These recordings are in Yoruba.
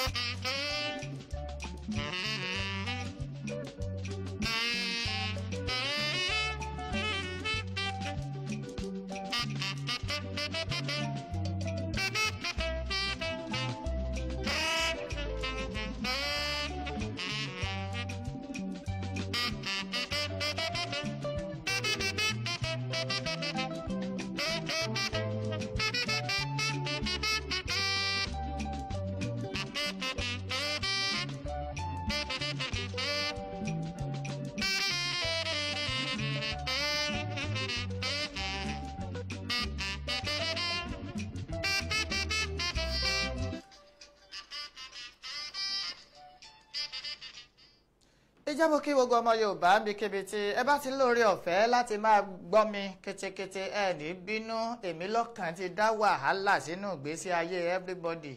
ìjábọ̀ kí gbogbo ọmọ yorùbá bí kébi tí ẹ bá ti lóore ọ̀fẹ́ láti máa gbọ́ mi ketekete ẹ ní bínú èmi lọ́kàn ti dá wàhálà sínú ìgbésí ayé everybody.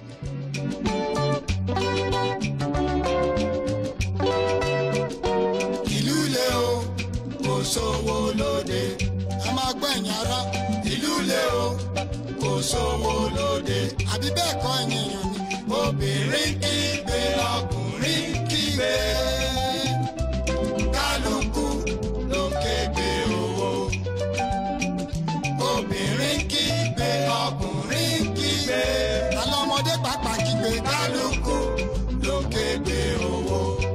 ìlú le o kò sówó lóde ẹ máa gbẹ̀yìn ara ìlú le o kò sówó lóde àbí bẹ́ẹ̀ kọ́ ènìyàn ni obìnrin kígbe ọkùnrin kígbe kálukú ló kégbe owó obìnrin kígbe ọkùnrin kígbe àwọn ọmọdé pàápàá kígbe kálukú ló kégbe owó.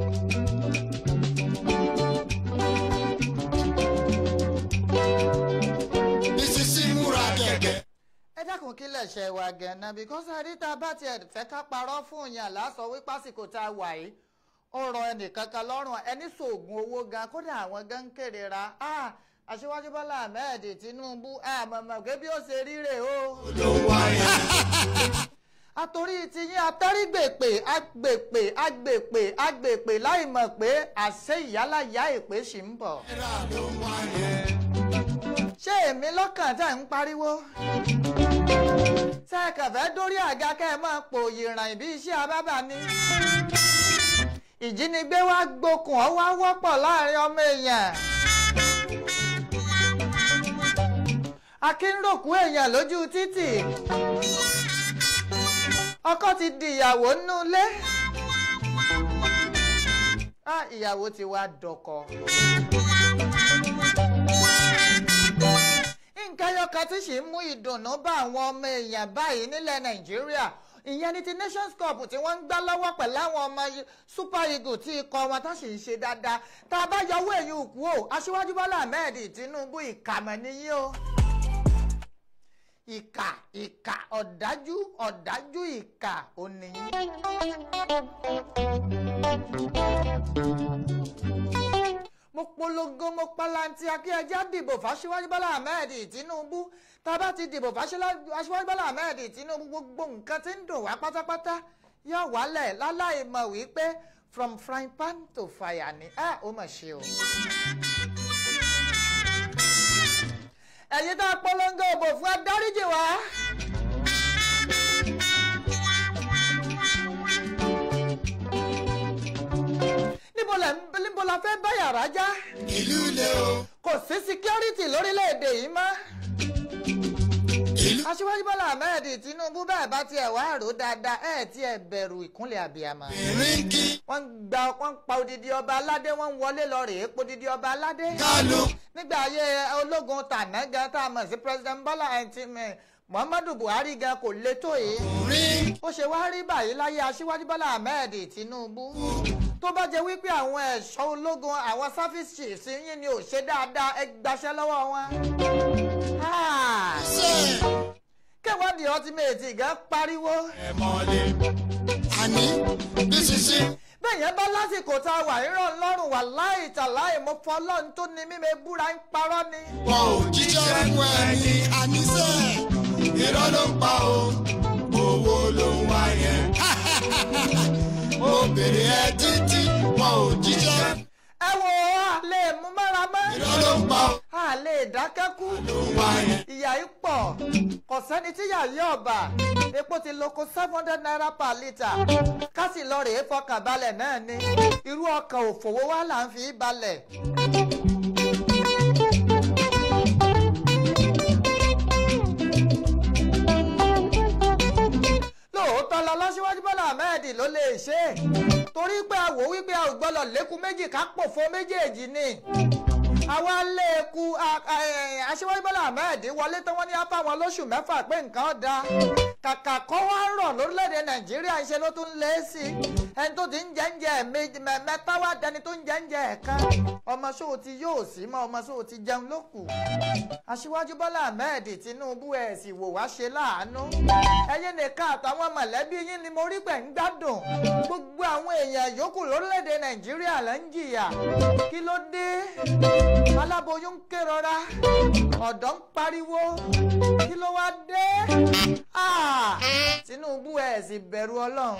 Bísísí múra gẹ̀gẹ̀. ẹ dákun kí lẹ̀ṣẹ̀ wa gẹ̀ẹ́nà because àríta bá tiẹ̀ fẹ́ ká parọ́ fún yàn lásọ wípé àsìkò tá a wà yìí ó rọ ẹnìkankan lọ́rùn ẹni sòògùn owó gan kódà àwọn gan ń kéré ra ah aṣíwájú bọ́lá ahmed tinubu àmọ̀mọ̀ pé bí ó ṣe ríre o. ló wáyé. àtòrí tiyín atẹ́rígbèpè agbèpè agbèpè agbèpè láì mọ̀ pé àṣẹ ìyálàyà èpè ṣì ń bọ̀. Náírà ló wáyé. ṣé èmi lọ́kàn tẹ̀ ń pariwo? ṣé ẹ kàn fẹ́ dórí àga kẹ́ ẹ máa pò ìràn ìbí iṣẹ́ abábà ni? ìjínigbé wá gbókùn ọ́ wá wọ́pọ̀ láàrin ọmọ èèyàn. akínròkú èèyàn lójú títì. ọkọ ti di ìyàwó nínú ilé. Ah, ìyàwó ti wá dọkọ. nǹkan ẹyọkan tí sì ń mú ìdùnnú bá àwọn ọmọ èèyàn báyìí nílẹ̀ nàìjíríà ìyẹn ní ti nations cup tí wọ́n ń gbá lọ́wọ́ pẹ̀lú àwọn ọmọ super eagles tí ikọ̀ wọn tó sì ń ṣe dáadáa tá a bá yọwọ́ èyí òkú o aṣíwájú bọ́lá ahmed tinubu ìkàmọ̀ nìyí o ìkà ìkà ọ̀dájú ọ̀dájú ìkà ònìyí. mo polongo mo palanti akíyẹjá dìbò fáṣíwájú bọ́lá ahmed tinubu tá a bá ti dìbò fáṣíwájú bọ́lá ahmed tinubu gbogbo nǹkan tí ń dùn wá pátápátá yóò wálẹ̀ láláì mọ̀ wípé from frying pan to fire ni ẹ ó mọ̀ ṣe o. ẹ̀yin tá a polongo òbò fún adáríjì wá. níbo la níbo la fẹ́ bá yàrá já Ìlú le o. kò sí security lórílẹ̀‐èdè yìí mọ́. Ìlú aṣíwájú bọ́lá ahmed tinubu bẹ́ẹ̀ bá tiẹ̀ wá rò dáadáa ẹ̀ tiẹ̀ bẹ̀rù ìkúnlẹ̀ abiyamọ. obìnrin kí wọ́n ń gba wọ́n ń pa odidi ọba aládé wọ́n ń wọlé lọ rèé po odidi ọba aládé. kálukú nígbà ayé ológun tàná gan tá a mọ̀ sí president bọ́lá ẹ̀ǹtí muhammadu buhari gan kò le tó yìí. rí ó ṣe wá rí báyìí láyé aṣíwájú bọ́lá ahmed tinubu tó bá jẹ́ wípé àwọn ẹ̀ṣọ́ ológun àwọn service chiefs yín ni ò ṣe dáadáa ẹ gbaṣẹ́ lọ́wọ́ wọn. Ah, ṣe kéwọ́n di ultimate gan pariwo. ẹ mọ́lẹ̀. Àní bísísí bẹ́ẹ̀ yẹn bá lásìkò tá a wà rírọ̀ lọ́rùn wà láì tàláì mo fọ́ ọlọ́run tó ní mímẹ́ búra ń parọ́ ni. wọn ò jíjẹ́ fún ẹni àníṣe irọ́ ló ń pa o owó ló ń wá yẹn. mo bèrè ẹ títí wọn ò jíjẹ́ ẹ wo a lè mú mára mọ́ irọ́ ló ń pa o a lè dákẹ́kú ló ń wá yẹn. ìyá yìí pọ̀ kò sẹ́ni tí yà yí ọ̀bà epo ti loko seven hundred naira per litre kásì lọ rèé fọkàn balẹ̀ náà ni irú ọkàn òfòwò wa là ń fi balẹ̀. lóòótọ́ ọpọlọ lọ́síwájú bọ́lá ahmed ló lè ṣe é torí pé a wò wípé a ò gbọ́dọ̀ lékun méjì ká pòfo méjèèjì ni àwa léku aṣíwájú bọ́lá ahmed wọlé tán wọ́n ní apá wọn lóṣù mẹ́fà pé nǹkan da kàkà kọ́ wá rọ̀ lórílẹ̀‐èdè nàìjíríà ṣe ló tún lé sí i ẹni tó ti ń jẹ́ ń jẹ́ mẹ́ta wá dẹni tó ń jẹ́ ń jẹ́ ẹ̀ka ọmọ sóò ti yóò sí mọ́ ọmọ sóò ti jẹun ló kù aṣíwájú bọ́lá ahmed tinubu ẹ̀ sì wò wá ṣe láàánú ẹ̀yin nìkan àtàwọn mọ̀lẹ́bí yín ni mo rí pẹ̀ ń gbádùn gbogbo àwọn èèyàn yòókù lórílẹ̀‐èdè nàìjíríà ló ń jìyà kí ló dé aláboyún ń kérora ọ̀dọ́ ń pariwo kí ló wá dé tinubu ẹ̀ sì bẹ̀rù ọlọ́run.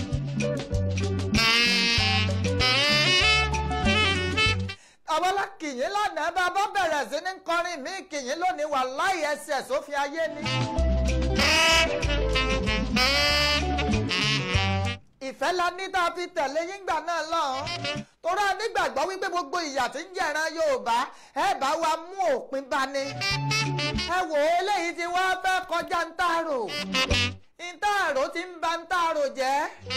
àbọ̀lá kìyìn lánàá bá bá bẹ̀rẹ̀ sí ní kọrin mí kìyìn lónìí wà láì ẹsẹ̀ sófin ayé ni. ìfẹ́ la ní tá a fi tẹ̀lé yíngbà náà lọ́hùn torí a nígbàgbọ́ wípé gbogbo ìyà tí ń jẹ̀ran Yorùbá ẹ bá wa mú òpin bá ní. ẹ wò ó eléyìí tí wọ́n fẹ́ kọjá ń tààrò ìtààrò ti ń ba ń tààrò jẹ́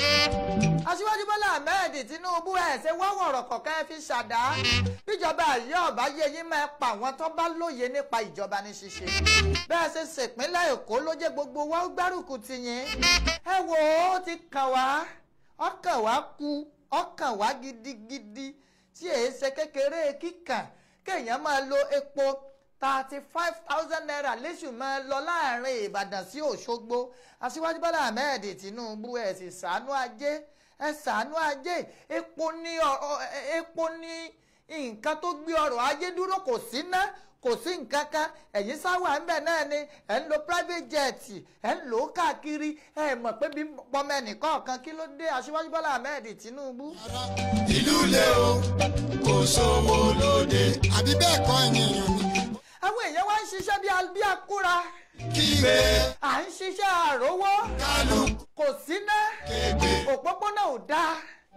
aṣíwájú bọ́lá ahmed tinubu ẹ̀ ṣe wọ́wọ́rọ̀ kọ̀ọ̀kan ẹ fi ṣàdá bíjọba yìí ọ̀bá yé yín máa pa àwọn tó bá lóye nípa ìjọba ní ṣíṣe bẹ́ẹ̀ ṣe ṣèpínlẹ̀ èkó ló jẹ́ gbogbo wa ó gbárùkù tì yín ẹ wò ó ti kàn wá ọkàn wá kú ọkàn wá gidigidi tí èé ṣe kékeré kíkàn kéèyàn máa lo epo thirty five thousand naira léṣù máa lọ láàrin ìbàdàn sí òṣogbo aṣíwájú bọ́lá ahmed tinubu ẹ̀ sì ṣàánú ajé ẹ ṣàánú ajé epo ní epo ní nǹkan tó gbé ọrọ̀ ajé dúró kò sí ná kò sí nǹkan kan ẹ̀yin sáwà ńbẹ̀ náà ni ẹ̀ ń lo private jet ẹ̀ ń lò ó káàkiri ẹ̀ mọ̀ pé bí pọmọ ẹnìkan kan kí ló dé aṣíwájú bọ́lá ahmed tinubu. ìlú lé o kò sówó lóde àbí bẹ́ẹ̀ kọ́ ẹ̀yìn èèyàn ni. àwọn èèyàn wá ń ṣiṣẹ́ bí akúra kígbe à ń ṣiṣẹ́ àrówó kálukú kò sí ná kéde òpópónà ò dáa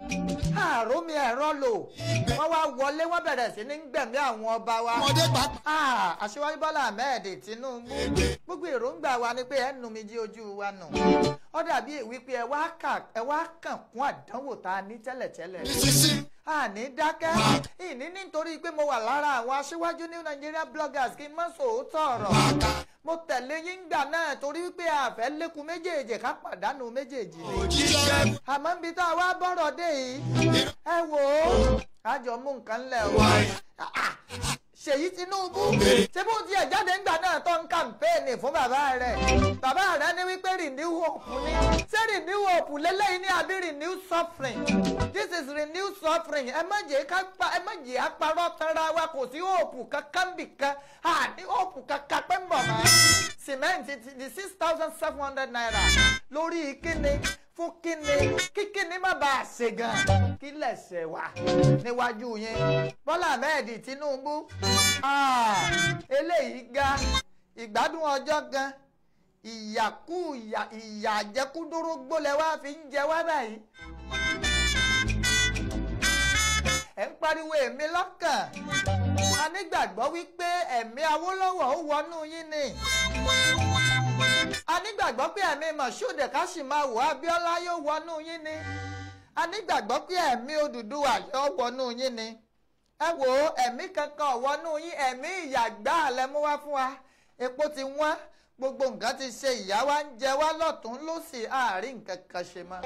àrómi ẹ̀rọ lò wọ́n wá wọlé wọ́n bẹ̀rẹ̀ sí ní gbẹ̀mí àwọn ọba wa. ọmọdé pàápàá Ah, aṣíwájú bọ́lá ahmed tinubu gbogbo èròǹgbà wa ni pé ẹ nu mi jí ojú wa nù ó dàbí wípé ẹ wá kà- ẹ wá kàn kún àdánwò tá a ní tẹ́lẹ̀tẹ́lẹ̀ sísí àní dákẹ́ ìní nítorí pé mo wà lára àwọn aṣíwájú ní Nigeria bloggers kí n má sòótọ́ ọ̀rọ̀ mo tẹ̀lé yín gbà náà torí wípé àfẹ́ lékun méjèèjì ká pàdánù méjèèjì ni òjíṣẹ́ àmọ́ níbi tá a wá bọ́rọ̀ dé yìí ẹ wò ó àjọ mú nǹkan lẹ̀ o Ah, ah. Ṣèyí Tinubu ṣé bó tiẹ̀ jáde ńgbà náà tó ń kàmpéènì fún bàbá rẹ̀ bàbá rẹ̀ ní wípé renew hope ni ṣé renew hope lélẹ́yìn ní àbí renew suffering this is renew suffering ẹ má jẹ́ ká pa ẹ má jẹ́ àparọ́ tara wa kò sí hope kankan bìkan àní hope kankan pẹ́ ń bọ̀ mọ́ sìmẹ́ǹtì ti di six thousand seven hundred naira lórí kíni fún kíni kí kíni má bàa ṣe gan kí lẹ̀ṣẹ̀ wà níwájú yín Bọ́lá Ahmed Tinubu ah, eléyìí ga ìgbádùn ọjọ́ gan ìyàkú ìyà ìyà àjẹkúdórógbó lẹ wá fi ń jẹ wá báyìí ẹ̀ ń pariwo èmi lọ́kàn a nígbàgbọ́ wípé ẹ̀mí Awólọ́wọ̀ ó wọnú yín ni a nígbàgbọ́ pé ẹ̀mí Moshood Kashimawo Abíọ́lá yóò wọnú yín ni a nígbàgbọ́ pé ẹ̀mí Odùduwà yóò wọnú yín ni ẹ wò ó ẹ̀mí kankan ò wọnú yín ẹ̀mí ìyàgbá àlẹ́ mú wá fún wa epo ti wọ́n gbogbo nǹkan ti ṣe ìyá wa ń jẹ wá lọ́tún lósì àárín nǹkan kan ṣe mọ́.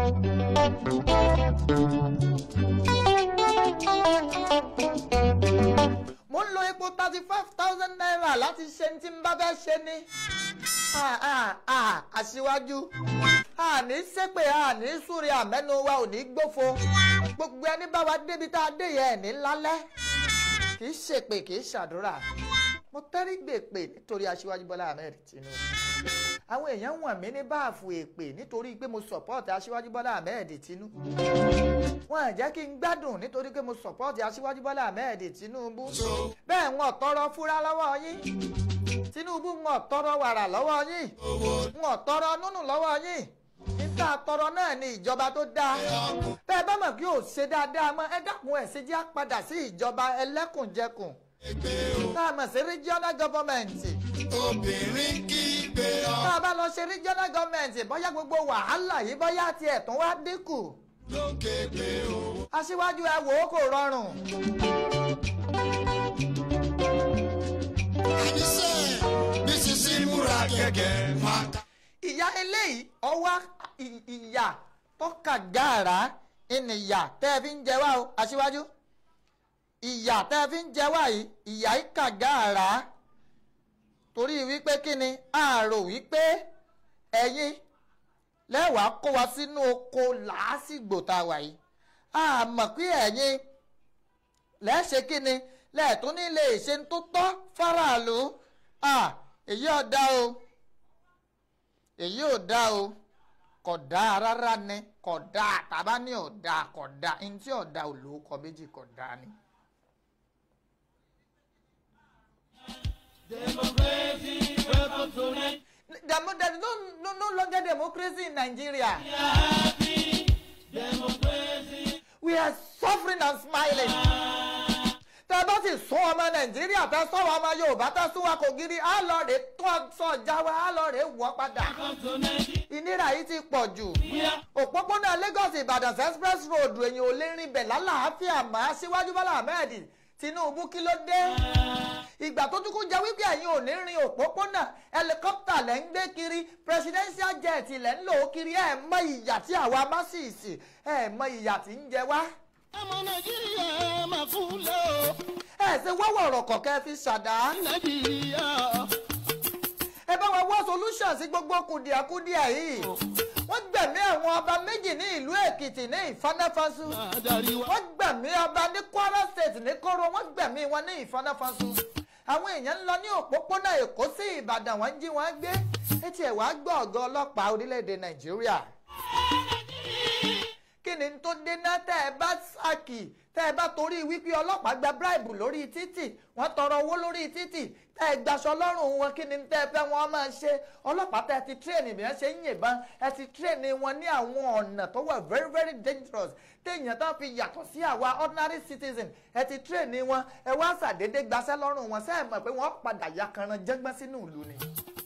mo ń lo epo thirty five thousand naira láti ṣe ní tí n bá fẹ́ ṣe ni. Ah, ah, ah, aṣíwájú àní ṣépè àní súre àmẹ́nu wa ò ní gbófo gbogbo ẹni bá wa débi tá a dé yẹn ní lálẹ́ kì í ṣèpè kì í ṣàdúrà mo tẹ́rí gbèpè nítorí aṣíwájú Bọ́lá Ahmed Tinubu àwọn èèyàn wọ̀n mí ní báàfù èpè nítorí pé mo sọ̀pọ́ọ̀tì aṣíwájú Bọ́lá Ahmed Tinubu wọn jẹ́ kí n gbádùn nítorí pé mo sọ̀pọ́ọ̀tì aṣíwájú Bọ́lá Ahmed Tinubu bẹ́ẹ̀ wọn tọrọ fúra lọ́wọ́ yín Tinubu wọn tọrọ wàrà lọ́wọ́ yín wọn tọrọ nùnù lọ́wọ́ yín níta tọrọ náà ni ìjọba tó dáa bẹ́ẹ̀ bá mọ̀ kí o ṣe dáadáa mọ́ ẹ dákun ẹ̀ ṣe jẹ́ á padà sí ìjọba ẹlẹ́kùnjẹkùn tá a mọ̀ sí regional government obìnrin kígbe gbé ọ tá a bá lọ ṣe regional government bóyá gbogbo wàhálà yìí bóyá tiẹ̀ tún wá dínkù lókè gbé owó. aṣíwájú ẹ wò ó kò rọrùn àníṣe bí sisi múra gẹ́gẹ́ máa ta. ìyá eléyìí ọwọ́ ì- ìyà tó kàgàrà ìnìyà tẹ́ ẹ fi ń jẹ wá o aṣíwájú ìyà tẹ́ ẹ fi ń jẹ wá yìí ìyà yìí kàgàrà torí wípé kí ni a rò wípé ẹ̀yin lẹ́wàá kó wa sínú oko làásìgbò tá a wà yìí a mọ̀ pé ẹ̀yin lẹ́ẹ̀ṣẹ̀ kí ni lẹ́ẹ̀tún ní lè ṣe tó tọ́ faraàlú Ah, èyí ọ̀dà o èyí ò dá o kò dáa rárá ni kò dáa tàbá ní ọ̀dà kò dáa ní tí ọ̀dà ò lóko méjì kò dáa ni. Demo- there is no, no, no longer democracy in Nigeria. We are suffering and smiling. tẹ bá sì sún ọmọ nàìjíríà tẹ sọ̀rọ̀ ọmọ yorùbá tẹ sún wa kò gírí á lọ rè tó sọjà wa á lọ rè wọ́ padà. ìnira yìí ti pọ̀ jù. òpópónà lagos ìbàdàn express road èyàn ò lè rìn bẹ̀ lálàáfíà mọ́ síwájú bọ́lá ahmed tinubu kí ló dé. ìgbà tó tún kún jẹ́ wípé ẹ̀yin ò ní rin òpópónà helicopter lẹ́ ń gbé kiri presidential jet lẹ́ ń lò ó kiri ẹ̀ mọ ìyà tí àwa masisi ẹ̀ mọ ìyà tí ń jẹ wá ọmọ nàìjíríà máa fún lé o. ẹ ṣe wọ́wọ́ ọ̀rọ̀ kọ̀ọ̀kan fi ṣàdá. nàìjíríà ẹ bá wa wá solution sí gbogbo kùdìàkudìà yìí. wọ́n gbẹ̀mí àwọn ọba méjì ní ìlú èkìtì ní ìfanáfasu. adarí wa. wọ́n gbẹ̀mí ọba ní kwara state ní kóró wọ́n gbẹ̀mí wọn ní ìfanáfasu. àwọn èèyàn ń lọ ní òpópónà èkó sí ìbàdàn wọ́n ń jí wọn gbé. etí ẹ̀ wá gbọ́ ọ̀gá ọlọ́pàá orílẹ̀-èdè nàìjíríà kí ni tó dé náà tẹ́ ẹ bá ṣàkì tẹ́ ẹ bá torí wípé ọlọ́pàá gba bíráìbù lórí títì wọ́n tọrọ owó lórí títì tẹ́ ẹ gbaṣọ lọ́rùn wọn kí ni tẹ́ ẹ fẹ́ wọn máa ṣe ọlọ́pàá tẹ́ ẹ ti tírẹ̀nì bí wọ́n ṣe ń yìnbọn ẹ ti tírẹ̀nì wọn ní àwọn ọ̀nà tó wà very very dangerous téèyàn tán fi yàtọ̀ sí àwa ordinary citizen ẹ ti tírẹ̀nì wọn ẹ wá ṣàdédé gbaṣẹ́ lọ́rùn wọn sẹ́ẹ̀ mọ̀ pé wọ́n padà ya kanran jẹ́gbọ́n sínú ìlú ni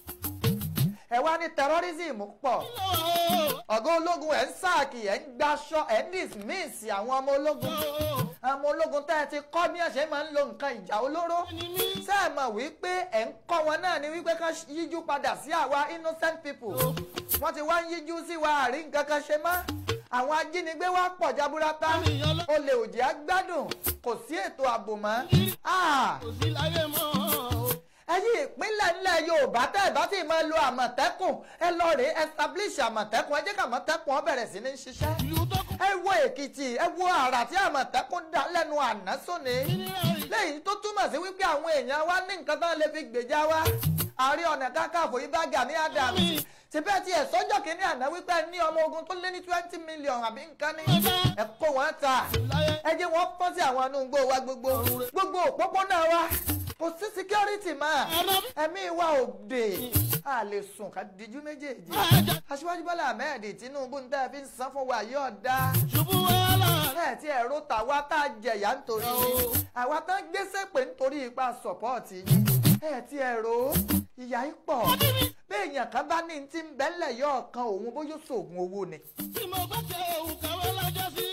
ẹ wá ní terrorism pọ̀ ọ̀gá ológun ẹ̀ ń sáàkì ẹ̀ ń gbaṣọ ẹ̀ ń dismiss àwọn ọmọ ológun àwọn ológun tẹ́ ẹ ti kọ́ bí ẹ̀ ṣe máa ń lo nǹkan ìjà olóró ṣé ẹ mọ̀ wípé ẹ̀ ń kọ́ wọn náà ni wípé ká yíjú padà sí àwa innocent people wọ́n ti wá ń yíjú sí wa àrí nǹkan kan ṣe mọ́ àwọn ajínigbé wá pọ̀ jaburata olè òjì á gbádùn kò sí ètò ààbò mọ́ Ah! kò sí láyé mọ́ o. ẹ̀yin ìpínlẹ̀ ńlẹ̀ yorùbá tẹ́ ẹ̀ bá ti máa lo àmọ̀tẹ́kùn ẹ lọ rèé establish àmọ̀tẹ́kùn ẹ jẹ́ kí àmọ̀tẹ́kùn ó bẹ̀rẹ̀ sí ní ṣiṣẹ́. ìlú tó kù. ẹ wo èkìtì ẹ wo àrà tí àmọ̀tẹ́kùn dá lẹ́nu àná sóni. lẹ́yìn tó túmọ̀ sí wípé àwọn èèyàn wa ní nǹkan tán lè fi gbèjà wa. ààrẹ ọ̀nà kakanfò yìí bá Gani Adams. tìbẹ́ tí ẹ̀ sọ́jọ́ kìíní àná wípé ẹ ní ọmọ ogun tó lé ní twenty million àbí nǹkan ní. ẹ kó wọn ta ẹ jẹ́ wọ́n fọ́n sí àwọn inú igbó wa gbogbo gbogbo òpópónà wa kò sí security mọ́ ẹ̀mí wa ò dé a lè sùn ká dijú méjèèjì aṣíwájú bọ́lá ahmed tinubu ń tẹ́ fi ń san fún wa yóò dá ṣubú wàhálà. bẹ́ẹ̀ tí ẹ̀rọ tàwa tá a jẹ̀yà nítorí àwa tán gbéṣẹ́ pé nítorí ipa sọ̀pọ́ọ̀tì ẹ̀ tí ẹ̀rọ ìyá yìí pọ̀ béèyàn kan bá ní ti ń bẹ́lẹ̀ yọ ọ̀kan òun bóyá sògùn owó ni tí mo bá tẹ òun kàwé lọ́jọ́ sí.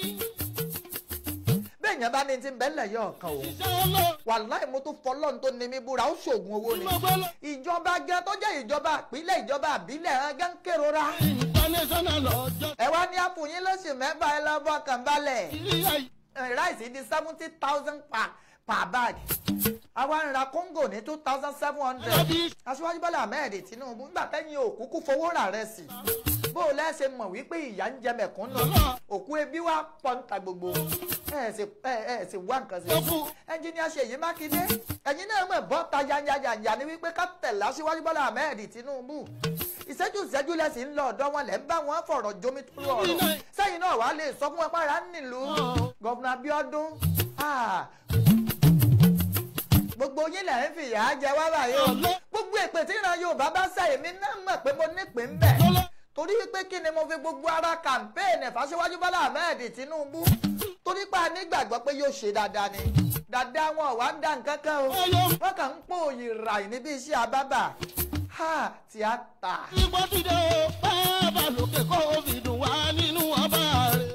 béèyàn bá ní ti ń bẹ́lẹ̀ yọ ọ̀kan òun iṣẹ́ olóò. wàláì mo tún fọlọ́run tó ní mi búra ó ṣògùn owó tí ni mo gbọ́ lọ. ìjọba gan tó jẹ́ ìjọba àpilẹ̀ ìjọba àbílẹ̀ hàn gán kérora international lọ́jọ́. ẹ wá ní àfòyín lóṣù mẹ́fà ẹ lọ́ bọ́kàn balẹ̀ ìrìyà yìí. Eh, ráìsì di seventy thousand per per bag àwa ń ra kóńgò ní two thousand seven hundred Ẹbí. aṣíwájú bọ́lá ahmed tinubu nígbà tẹ́yìn òkúkú fowó rà rẹ̀ sí bó o lẹ́sẹ̀ mọ̀ wípé ìyá ń jẹ mẹ̀kúnnù òkú ebi wá pọ̀ níta gbogbo ẹ̀ sì ẹ̀ ẹ̀ sì wá nǹkan sí Tó fún. ẹnjìníà ṣèyí mákindé ẹ̀yin náà mọ̀ bọ́ ta yanyanyanya ni wípé ká tẹ̀lé aṣíwájú bọ́lá ahmed tinubu ìṣẹ́jú ìṣẹ́jú lẹ́sìn ń lọ ọ̀dọ́ wọn lẹ́ ń bá wọn fọ̀rọ̀ jomi tó ọ̀rọ̀ sẹ́yìn náà wàá lè sọ fún wọn pàrọ̀ nílùú gọ́vùnà abiodun ah, gbogbo yín lẹ́ ń fìyà jẹ wá báyìí o gbogbo èpè tí ìran yorùbá bá sẹ́yìn mi náà mọ̀ pé mo nípìn ń bẹ̀ torí pé kí ni mo fi gbogbo ara kàmpéènì fàṣẹwájú bọ́lá ahmed tinubu torí pé a nígbàgbọ́ pé yóò ṣe dáadáa ni dáadáa wọn ò wá ń dá nǹkan kan o wọ́n kàn ń pò òyì ràì níbi iṣẹ́ àbábà ha tíátà. Ipò ti dé o, bàbá lókè kó o fi dùn wá nínú ọba rẹ̀.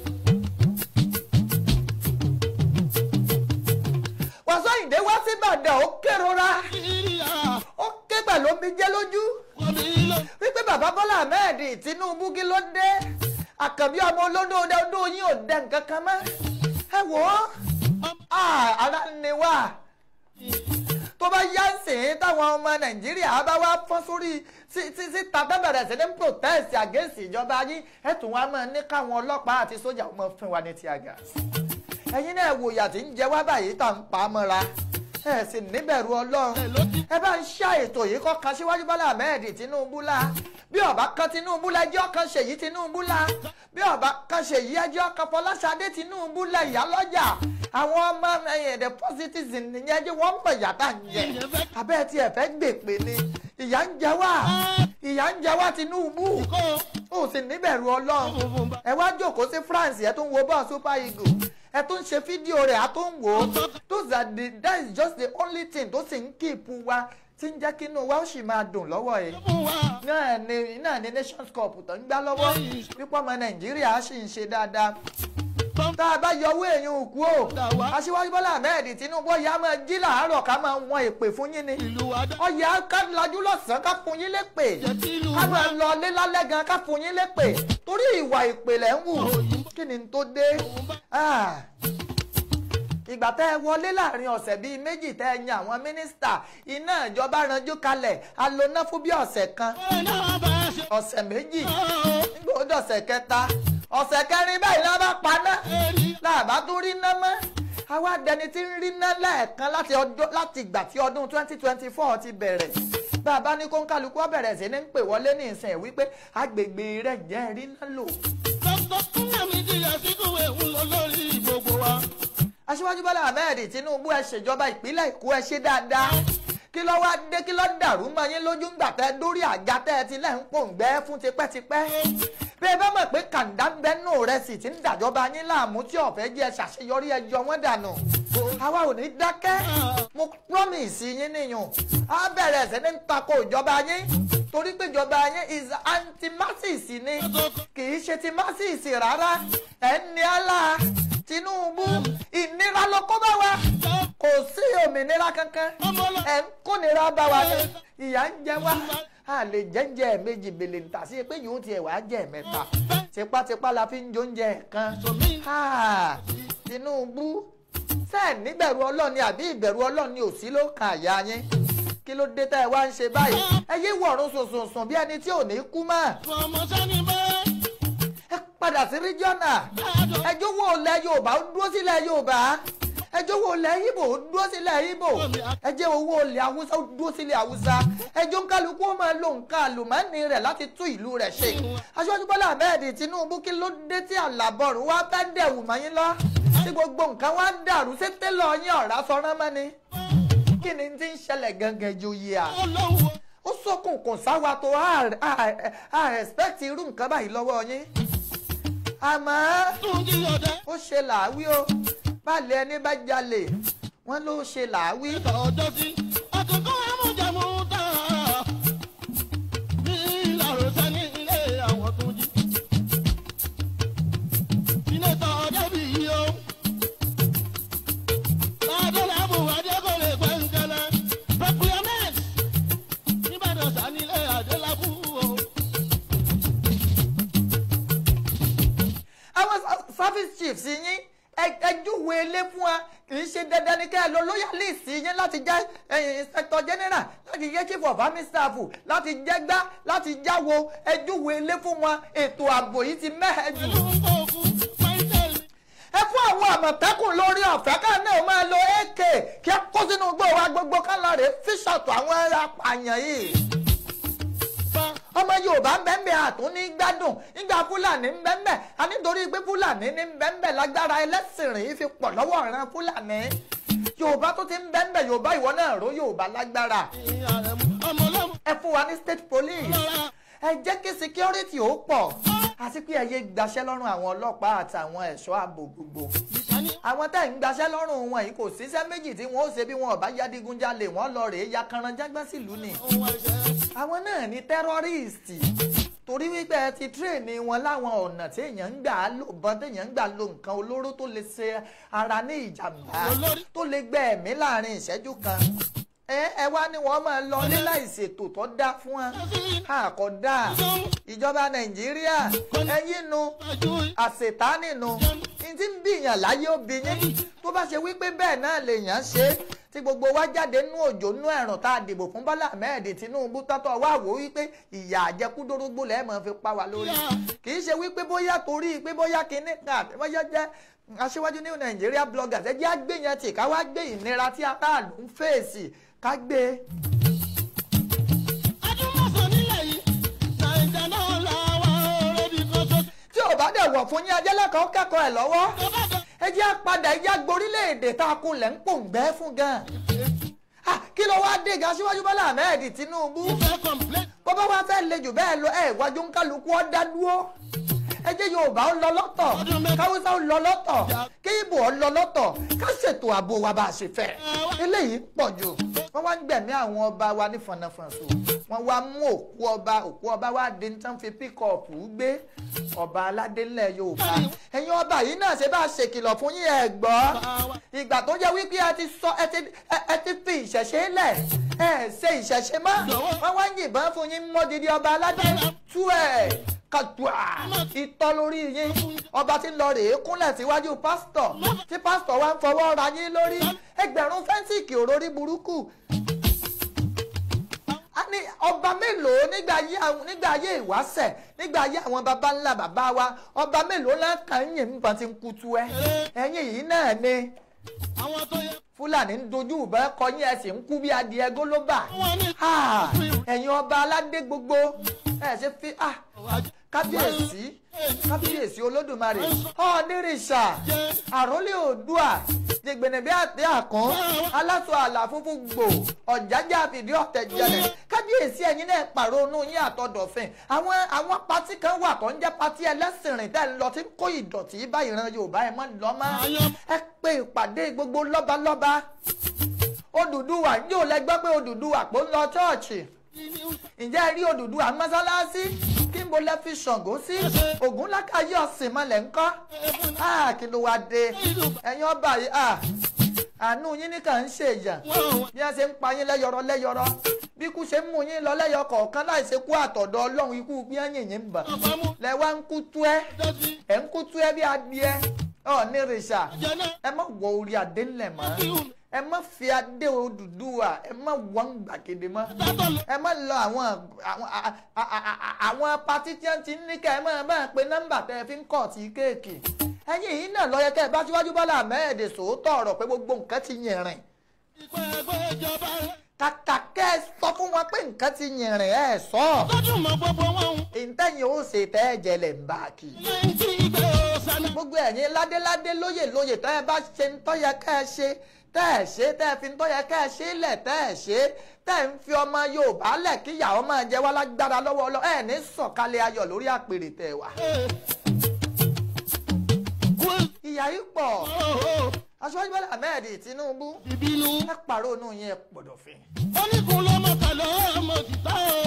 wàsó ìdè wá sí ìbàdàn ó kérora Nàìjíríà ó ké pẹ̀lú omijé lójú wọ́n mi lọ. wípé bàbá bọ́lá ahmed tinubu kí ló dé àkànbí ọmọ olódó ọdún yín ò dẹ nǹkan kan mọ́ ẹ wò ó Ah, ara ni wá tó bá yá sìn táwọn ọmọ nàìjíríà bá wá fọ́n sórí sí- sí- síta tó bẹ̀rẹ̀ sí ní protest against ìjọba yín ẹ tún wá máa ní káwọn ọlọ́pàá àti sójà máa fún wa ní tear gas ẹ̀yin náà wò ìyà tí ń jẹ wá báyìí tá à ń pa á mọ́ra ẹ sì níbẹ̀rù ọlọ́run Ẹ ló ti ẹ bá ń ṣá ètò yìí kọ́ kan síwájú bọ́lá ahmed tinubu la bí ọba kan tinubu la ẹjọ́ kan ṣèyí tinubu la bí ọba kan ṣèyí ẹjọ́ kan fọláṣadé tinubu la ìyálọ́jà àwọn ọmọ ẹ̀yìn the positives nìyẹn jẹ́ wọ́n mọ̀ ìyá tá à ń jẹ abẹ́ tí ẹ fẹ́ gbèpè ni ìyá ń jẹ wá ìyá ń jẹ wá tinubu kó ó sì níbẹ̀rù ọlọ́run funfun bá. ẹ wá jókòó sí france ẹ tó ń wo bọ́ọ̀ super eagle ẹ tó ń ṣe fídíò rẹ̀ a tó ń wò ó those are the that is just the only thing tó sì ń kíìpù wa tí ń jẹ́ kí inú wa ó sì máa dùn lọ́wọ́ yìí Fún wa. náà ni náà ni nations cup tó ń gbá lọ́wọ́ pípọ́ ọmọ nàìjíríà sì ń ṣe dáadáa tá a bá yọ owó èèyàn òkú o aṣíwájú bọ́lá ahmed tinubu ọ̀yà máa jí làárọ̀ ká máa wọn èpè fún yín ni Ìlú wa dá. ọ̀yà ká lajú lọ́sàn-án ká fún yín lépè Jẹ́ kí ìlú ká wa. máa lọ lé lálẹ́ gan ká fún yín lépè torí ìwà ìpèlẹ̀ ń wù kí ni tó dé. Ah. ìgbà tẹ́ ẹ wọlé láàrin ọ̀sẹ̀ bíi méjì tẹ́ ẹ yan àwọn mínísítà iná ìjọba ranjú kalẹ̀ aloná fún bí ọ̀sẹ̀ kan Ọ̀rẹ́ náà bá a ṣe. ọ̀sẹ̀ méjì Ó nígbà ó dọ̀sẹ̀ kẹta ọ̀sẹ̀ kẹrin báyìí náà bá paná èrì. láàbá tún rí ná mọ́ àwa dẹni tí ń rí ná lẹ́ẹ̀kan láti ọdún láti ìgbà tí ọdún twenty twenty four ti bẹ̀rẹ̀ bàbá ní kóńkálukú ọ̀bẹ̀rẹ̀ sí ní ń pè wọlé ní ìsìn wípé agbègbè rẹ̀ jẹ́ rí ná lò. Dr. Nnamdi Azikiwe ń lọ lórí gbogbo wa. aṣíwájú bọ́lá ahmed tinubu ẹ ṣèjọba ìpínlẹ̀ èkó ẹ ṣe dáadáa kí ló wá dé kí ló dàrú mọ́ yín lójú ńgbà tẹ́ dórí àga tẹ́ ẹ ti lẹ́ ń pòǹgbẹ́ fún tipẹ́tipẹ́ bí ẹ bá mọ̀ pé kàńdá ń bẹ́nu rẹ̀ sì ti ń dàjọba yín láàmú tí ọ̀fẹ́ jẹ́ ṣàṣeyọrí ẹjọ́ wọn dànù àwa ò ní dákẹ́ mo promise yín nìyàn á bẹ̀rẹ̀ sí ní tako ìjọba yín torí pé ìjọba yín is anti-masses ni kì í ṣe ti masses rárá ẹ̀ ń ní àlá tinubu ìnira ló kó bá wa kò sí òmìnira kankan ẹ̀ ń kónira bá wa ní ìyà ń jẹ wá a lè jẹ́jẹ́ méjì bèlè níta sí pé yòó tiẹ̀ wá jẹ́ mẹ́ta tipátipá la fi ń jóúnjẹ kan Ah, tinubu sẹ́ẹ̀ níbẹ̀rù ọlọ́run ni àbí ìbẹ̀rù ọlọ́run ni òsí ló kan àyà yín kí ló dé tá ẹ wá ń ṣe báyìí ẹ yé wọ̀run sùnsùnsùn bí ẹni tí ò ní kú mọ́ Ọmọ sani bẹ́ẹ̀. ẹ padà sí ríjọ́nà ẹjọ́ wo ilẹ̀ yorùbá ó dúró sílẹ̀ yorùbá ẹjọ́ wo ilẹ̀ ibo ó dúró sílẹ̀ ibo ẹjẹ́ owó ilẹ̀ haúsá ó dúró sílẹ̀ haúsá ẹjọ́ kálukú ó máa lo nǹkan àlùmọ́ọ́nì rẹ̀ láti tún ìlú rẹ̀ ṣe aṣọ́jú bọ́lá ahmed tinubu kí ló dé tí àlàbọ̀rù wá fẹ́ dẹ̀wù mọ́ yín lọ tí gbogbo nǹkan wá dàrú sí tẹ́lọ̀ yín ọ̀rá sọ́rán mọ́ ni kí ni ti ń ṣẹlẹ̀ gangan ju yìí à Ọlọ́run ó sọkùnkùn sáwa tó a a- a respect irú nǹkan báyìí lọ́wọ́ yín àmọ́ tún jí ọdẹ. ó ṣe làáwí o balẹ̀ ẹni bá jalè wọ́n ló ṣe làáwí. ọjọ́ sí ọ̀kọ̀ọ̀kan amújẹmú tán. ní ìlàrọ̀sẹ̀ ní ilé àwọn tó jí. sínétọ̀ ọ̀dẹ́bí yìí o. ládọ́làbù adékòlè gbẹ̀ngẹ̀lẹ̀. procurement nìbàdàn sanilé adélábù o. àwọn sa- service chiefs yín ẹ- ẹ júwe ilé fún wa kì í ṣe dandan ní kẹ́ ẹ lọ loyalist yín láti jẹ́ eh, inspector general láti jẹ́ chief of army staff láti jẹ́ gbá láti jáwo ẹ júwe ilé fún wa ètò ààbò yìí ti mẹ́hẹ̀ jù. pẹ̀lú nǹkan òkú pẹ́ńtẹ́lì. ẹ fún àwọn àmọ̀tẹ́kùn lórí ọ̀fẹ́ ká náà máa lo ak kí ẹ kó sínú igbó wa gbogbo ká lọ rè fíṣọ̀tù àwọn ẹ̀rọ apààyàn yìí. ọmọ yorùbá ń bẹ́ẹ̀ bẹ́ẹ̀ àtún ní gbádùn nígbà fúlàní ń bẹ́ẹ̀ bẹ́ẹ̀ a nítorí pé fúlàní ní ń bẹ́ẹ̀ bẹ́ẹ̀ lágbára ẹlẹ́sìn rìn fi pọ̀ lọ́wọ́ ìran fúlàní. yorùbá tó ti ń bẹ́ẹ̀ bẹ́ẹ̀ yorùbá ìwọ náà ró yorùbá lágbára. ọmọ ọlọ́mọ ẹ fún wa ní state police lọ́ra. ẹ jẹ́ kí security ó pọ̀ àti pé ẹ yé gbaṣẹ́ lọ́rùn àwọn ọlọ́pàá àtàwọn ẹ̀ṣọ́ ààbò gbogbo ìsání àwọn tẹ́ ń gbaṣẹ́ lọ́rùn wọn yìí kò síṣẹ́ méjì tí wọ́n ó ṣe bí wọn ò bá yá digunjalè wọ́n lọ rèé ya kanranjágbá sílùú ni. ohun ẹ̀ṣẹ̀. àwọn náà ní tẹ́rọ́rìstì torí wípé ẹ ti tírèèni wọn láwọn ọ̀nà tí èèyàn ń gbà á lò bọ́n téèyàn ń gbà lo nǹkan olóró tó lè ṣe ara ní ìjàmbá Olórí- tó lè gbẹ ẹ̀mí láàrin ìṣẹ́jú kan ẹ ẹ wá ní wọn máa lọ ní láìṣètò tó dá fún wọn àkọ́dá ìjọba nàìjíríà ẹ̀yin nu àṣetánì nu ní tí ń bìyàn láyé obìnrin tó bá ṣe wípé bẹ́ẹ̀ náà lèèyàn ṣe é tí gbogbo wa jáde nú òjò nú ẹ̀rùn tá a dìbò fún Bọ́lá Ahmed Tinubu tọ́tọ̀ wá wò wípé ìyà àjẹkúdórógbó lẹ́ẹ̀ máa fi pa wá lórí kì í ṣe wípé bóyá torí pé bóyá kinní kan àti bóyá jẹ́ aṣíwájú ní Nàìjíríà bloggers ẹ jẹ́ àgbéyàn tì ká wá gbé ìnira tí aráàlú ń fèsì ká gbé e. adúmọ̀sán nílẹ̀ yìí nàìjà náà là wà ọ̀rẹ́bí kan ṣoṣo. tí ò bá dẹ̀ wọ̀ fún yín ajẹ́lẹ́kọ̀ọ́ kẹ́kọ̀ọ́ ẹ̀ lọ́wọ́ tó bá dé ẹ jẹ́ àpadà ẹ jẹ́ àgborílẹ̀-èdè tá a kunlẹ̀ ń pòǹgbẹ́ fún gan. Ah, kí ló wá dé ga síwájú Bọ́lá Ahmed Tinubu ìfẹ́ complain. bó bá wá fẹ́ le jù bẹ́ẹ̀ lọ ẹ̀ wájú ń kálukú ọ́ dá dúró ẹ jẹ́ Yorùbá ó lọ lọ́tọ̀ káwúsá ó lọ lọ́tọ̀ kí Ìgbò ó lọ lọ́tọ̀ ká ṣètò ààbò wa bá a ṣe fẹ́ eléyìí pọ̀ jù wọ́n wá ń gbẹ̀mí àwọn ọba wa ní fọ̀nàfọ̀nṣù wọ́n wá mú òkú ọba òkú ọba wá dé ní tán fi píkọ̀pù gbé ọba aládé ńlẹ̀ Yorùbá ẹ̀yin ọba yìí náà ṣe bá a ṣèkìlọ̀ fún yín ẹ̀ gbọ́ ìgbà tó jẹ́ wípé ẹ ti sọ ẹ ti ẹ- ẹ ti fi ìṣẹ̀ṣe lẹ̀ ẹ ṣe ìṣẹ̀ṣe mọ́ wọ́n wá ń yìnbọn fún yín mọ́dìdí ọba aládé tú ẹ̀ kàdùà ìtọ́ lórí yín ọba tí ń lọ rèé kúnlẹ̀ síwájú pásítọ̀ tí pásítọ̀ wá ń fọwọ́ ra yín lórí ẹgbẹ̀rún fẹ́ǹsìkì òrórí burúkú a ní ọba mélòó nígbà ayé àwọn nígbà ayé ìwáṣẹ̀ nígbà ayé àwọn baba ńlá bàbá wa ọba mélòó láǹkà ń yìn nípa ti ń kutu ẹ ẹ̀yin yìí náà ni àwọn tó yẹ fúlàní ń dojú ìbọn kọyìn ẹ sì ń kú bí adìẹ gólóbà wọn ní. Ah, ẹ̀yin ọba aládé gbogbo ẹ ṣe fi ah, kábíyèsí kábíyèsí olódùmarè ọ̀nìrìṣà àrólé òdùà jẹgbẹ̀nẹ̀bí àti àkàn aláṣọ àlà funfun gbò ọ̀jájá fìdí ọ̀tẹ̀ jẹlẹ̀ kábíyèsí ẹ̀yin náà pàrọ̀nù yín àtọ̀dọ̀fin àwọn àwọn pátí kan wà tó ń jẹ́ pátí ẹlẹ́sìn rìn tẹ́ ń lọ tí ń kó ìdọ̀tí bá ìran Yorùbá ẹ̀ mọ́ lọ́mọ́ ẹ pé ìpàdé gbogbo lọ́balọ́ba Odùduwà ń yóò lẹ́gbẹ́ pé Odùduwà pò ń lọ ṣọ́ọ̀ṣì ǹjẹ́ ẹ rí Odùduwà mọ́sálásí kí n bo lẹ́ fi Ṣàngó sí Ògún lákàyè ọ̀sìn mọ́lẹ̀ ńkọ́ Ah, kí ló wá dé ẹ̀yin ọba yìí ah, àánú yín nìkan ń ṣèyàn bí wọ́n ṣe ń pa yín lẹ́yọrọ lẹ́yọrọ bí ikú ṣe ń mú yín lọ lẹ́yọ kọ̀ọ̀kan láì ṣe kú àtọ̀dọ̀ Ọlọ́run ikú bí wọ́n yìn yín bà lẹ wá ń kú tú ẹ́ ẹ̀ ń kú tú ẹ́ bí adìẹ ọ̀ ní rìṣà ẹ má wọ orí adé ńlẹ̀ mọ́ ẹ má fi adé Odùduwà ẹ má wọ́n gbàgede mọ́ ẹ má lọ àwọn àwọn a- a- a- a- àwọn patí tí wọ́n ti ń ní kẹ́ ẹ máa máa pe nọ́mbà tẹ́ ẹ fi ń kọ̀ tí kéèkì ẹ̀yin yìí náà ló yẹ kẹ́ ẹ bá síwájú Bọ́lá Ahmed sòótọ́ ọ̀rọ̀ pé gbogbo nǹkan ti yìnrìn ìpẹ́ ẹgbẹ́ ìjọba kàkà kẹ́ ẹ sọ fún wọn pé nǹkan ti yìnrìn ẹ sọ lọ́dún mọ́ gbogbo wọn. ìtẹ̀yìn ó ṣe tẹ́ ẹ jẹlẹ̀ ń bá a kì í lẹ́yìn tí ìgbẹ́ ọ̀sán gbogbo ẹ̀yin ládéládé lóyè lóyè tẹ́ ẹ bá ṣe ń tọ́ yẹ ká ẹ ṣe tẹ́ ẹ ṣe tẹ́ ẹ fi ń tọ́ yẹ ká ẹ ṣe lẹ̀ tẹ́ ẹ ṣe tẹ́ ẹ ń fi ọmọ Yorùbá lẹ̀ kí ìyàwó máa jẹ wá lágbára lọ́wọ́ ọlọ́ ẹ ní sọ̀kalẹ̀ ayọ̀ lórí àpèrè tẹ̀ wá. ìyá yìí pọ̀ aṣọ́jú Bọ́lá Ahmed Tinubu ìbínú. ẹ pàrọ̀ inú yẹn pọ̀dọ̀fin. oníkun lọ́mọ kàlọ́ ọmọ tìta o.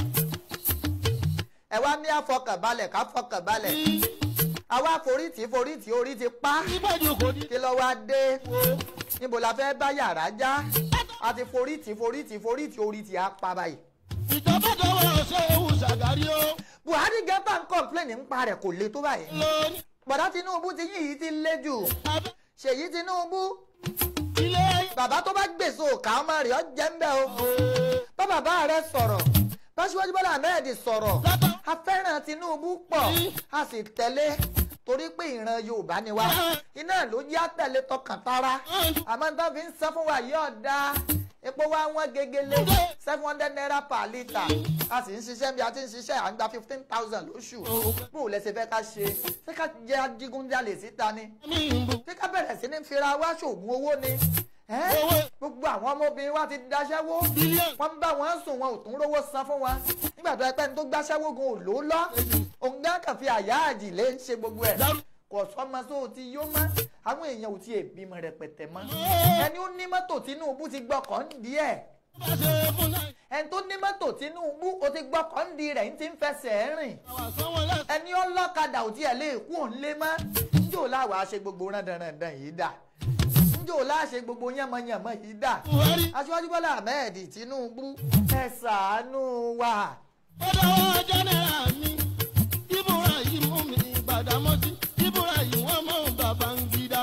ẹ wá ní àfọkànbalẹ̀ káfọkànbalẹ̀ àwa forítì forítì orí ti pa ìbàdí kò ní. kí ló wá dé níbo la fẹ́ bá yàrá já a ti forítì forítì forítì orí ti á pa báyìí. ìjọba dọwọ́ ṣe ewu ṣàgárí o. Buhari gẹ́gbà ń kọ́ńpléènì ń pa rẹ̀ kò le tó báyìí. lóní. bọ̀dá Tinubu ti yín yìí ti lé jù abẹ́ Ṣèyí Tinubu ilé. bàbá tó bá gbèsò òkà ọmọ rẹ̀ ọ́ jẹ́ ń bẹ́ o bá bàbá rẹ̀ sọ̀rọ̀ bá Síwájú Bọ́lá Ahmed sọ̀rọ̀ a fẹ́ràn Tinubu pọ̀ a sì tẹ̀lé torí pé ìran Yorùbá ni wá iná ló yá tẹ̀lé tọkàn tara àmọ́ nítorí fi ń sọ fún wa yóò da epo wa wọ́n gegele seven hundred naira per litre a sì ń ṣiṣẹ́ bí a ti ń ṣiṣẹ́ à ń gba fifteen thousand lóṣù bó o lẹ́sẹ̀ fẹ́ ká ṣe ṣé ká jẹ́ adigunjalè síta ni mi ń bu. ṣé ká bẹ̀rẹ̀ sí ní fira wá ṣoògùn owó ni ẹ́? Owó. gbogbo àwọn ọmọbìnrin wa ti daṣẹ́wó Bílíọ̀nù. wọ́n ń bá wọn sùn wọn ò tún rówó san fún wọn nígbà tó ẹ pẹ́ ní tó gbáṣẹ́wó gan ò ló lọ́ òun gán kàn fi àyà àjìlé ń ṣe gbogbo ẹ̀ Dárú. kò sọ́mọ tó ti yó mọ́ àwọn èèyàn ò tiẹ̀ bímọ rẹpẹtẹ mọ́ ẹni ó ní mọ́tò Tinubu ti gbọ́kàn díẹ̀ bá ṣe fún náà. ẹni tó ní mọ́tò Tinubu o ti gbọ́ kọ́ńdì rẹ̀ ń ti ń fẹsẹ̀ rìn àwọn sanwó lẹ́sẹ̀. ẹni ọlọ́kadà ò tiẹ̀ lè kú òun lé mọ́ njó láwàá ṣe gbogbo rándanrandan yìí dà njó láṣẹ gbogbo yánmọ́yánmọ́ yìí dà buhari aṣíwájú bọ́lá ahmed tinubu ẹ ṣàánú wa ó dọwọ́ jẹ́nẹ́rà mi ibùra yìí mú mi gbàdámọ́sí ibùra yìí wọ́n mọ̀ bàbá ń gidá.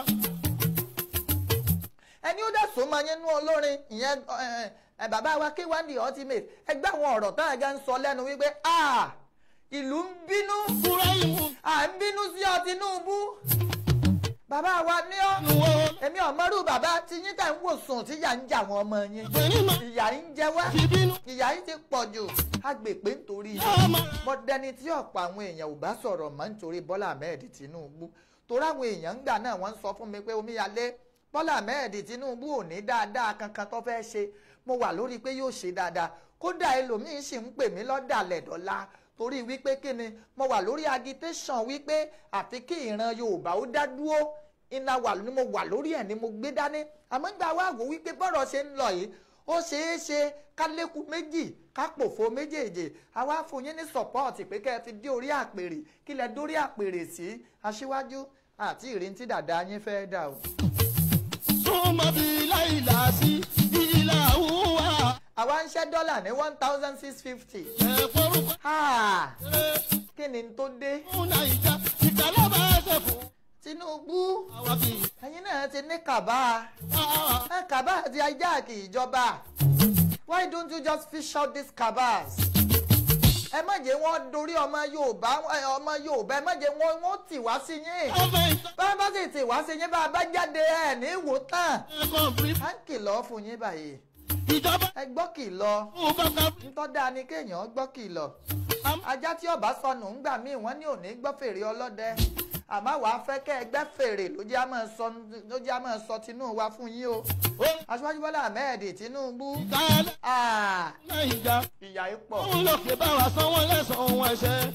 ẹni ó dẹ̀ sọ ma yẹn nú olórin ìyẹn ẹ, ẹ, bàbá wa k1 the ultimate ẹgbẹ́ àwọn ọ̀rọ̀ tá a gan sọ lẹ́nu wípé a ìlú ń bínú ibùra yìí mú à ń bínú sí ọ tinubu bàbá wa ní ọ mi wo èmi ọmọrú bàbá tí yín kà ń wò sùn tí ìyà ń jà wọn ọmọ yín pẹ̀lú mọ̀ ìyà ń jẹ wá fi bínú. ìyà yìí ti pọ̀ jù agbèpé nítorí yóò máa mọ̀dẹ́ni tí ọ̀pọ̀ àwọn èèyàn ò bá sọ̀rọ̀ mọ́ nítorí Bọ́lá Ahmed Tinubu torí àwọn èèyàn ń gbà náà wọ́n ń sọ fún mi pé omíyalé Bọ́lá Ahmed Tinubu ò ní dáadáa kankan tó fẹ́ ṣe mo wà lórí pé yóò ṣe dáadáa kódà ẹlòmíín sì ń pè mí lọ́dàlẹ̀ dọ́là torí wípé kí ni mo wà lórí agitation wípé àfi kí ìran Yorùbá ó dá dúró iná wà ni mo wà lórí ẹ̀ ni mo gbé dání àmọ́ ń gba wá wò wípé bọ́rọ̀ ṣe ń lọ yìí ó ṣeé ṣe ká lékun méjì ká pòfo méjèèjì àwa fún yín ní sọ́pọ́ọ̀tì pé kẹ́ ẹ fi dé orí àpèrè kí lẹ dórí àpèrè sí aṣíwájú àti ìrìn tí dàda yín fẹ́ dà o. súnmọ́ bí láìlà sí ìlà wúwa. àwa ń ṣẹ́ dọ́là ní one thousand six fifty. ẹ forúkọ rere kí ni tó dé fún nàìjà ìkàlọ́ bá ṣe fún. Tinubu àwa kì í ẹ̀yin náà ti ní kàbá wá. ẹ kàbá àti ajá kì í jọba why don't you just fish out these cabals ẹ má jẹ́ wọ́n dorí ọmọ Yorùbá ẹ, ọmọ Yorùbá ẹ má jẹ́ wọ́n wọ́n tì wá sí yín ọmọ ìtàn bá a bá sì tì wá sí yín bá a bá jáde ẹ ní ìwò tán ẹ̀kọ́ bí à ń kìlọ̀ fún yín báyìí ìjọba ẹ gbọ́ kìlọ̀ fún bàbá bí. ntọ́da ni kéèyàn gbọ́ kìlọ̀ ajá tí ọba sọnù ńgbà míì wọ́n ní òní gbọ́ fèrè ọlọ́dẹ àmọ́ wàá fẹ́ kẹ́ ẹ gbẹ́ fèrè ló jẹ́ àmọ́ sọ ló jẹ́ àmọ́ sọ tinú wa fún yín o aṣíwájú Bọ́lá Ahmed Tinubu ìkàlẹ́ ah, nàìjà ìyà yìí pọ̀ òun lòkè bá wa sanwó lẹ́sàn-án wọn ẹsẹ̀.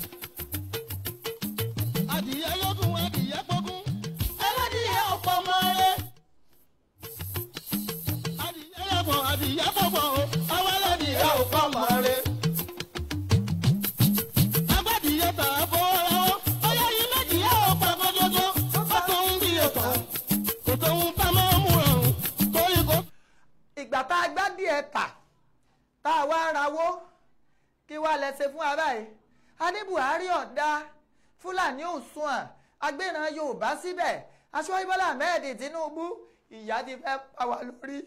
adìyẹ lógún adìyẹ pógún ẹlẹ́dìyẹ ọ̀pọ̀ mọ́ ẹ. adìyẹ lọ́gbọ̀n adìyẹ pọ̀pọ̀ o àwọn ẹlẹ́dìyẹ ọ̀pọ̀ mọ́ ẹ. agbádìyẹ tà á fọwọ́ lọ́wọ́ ọyọ yìí méjìlá ọ̀pọ̀ àkọ́jọ́jọ́ ó tó ń bí ọ̀tọ̀ kò tó ń bá mọ́ mú ọ̀run torí kò. ìgbà tá a gbá díẹ̀ tà tá a wá rawó kí wàá lẹ ṣe fún ara ẹ̀ a ní Buhari ọ̀dà Fúlàní òṣùwọ̀n agbéran Yorùbá síbẹ̀ aṣíwájú Bọ́lá Ahmed Tinubu ìyà ti fẹ́ pa wá lórí.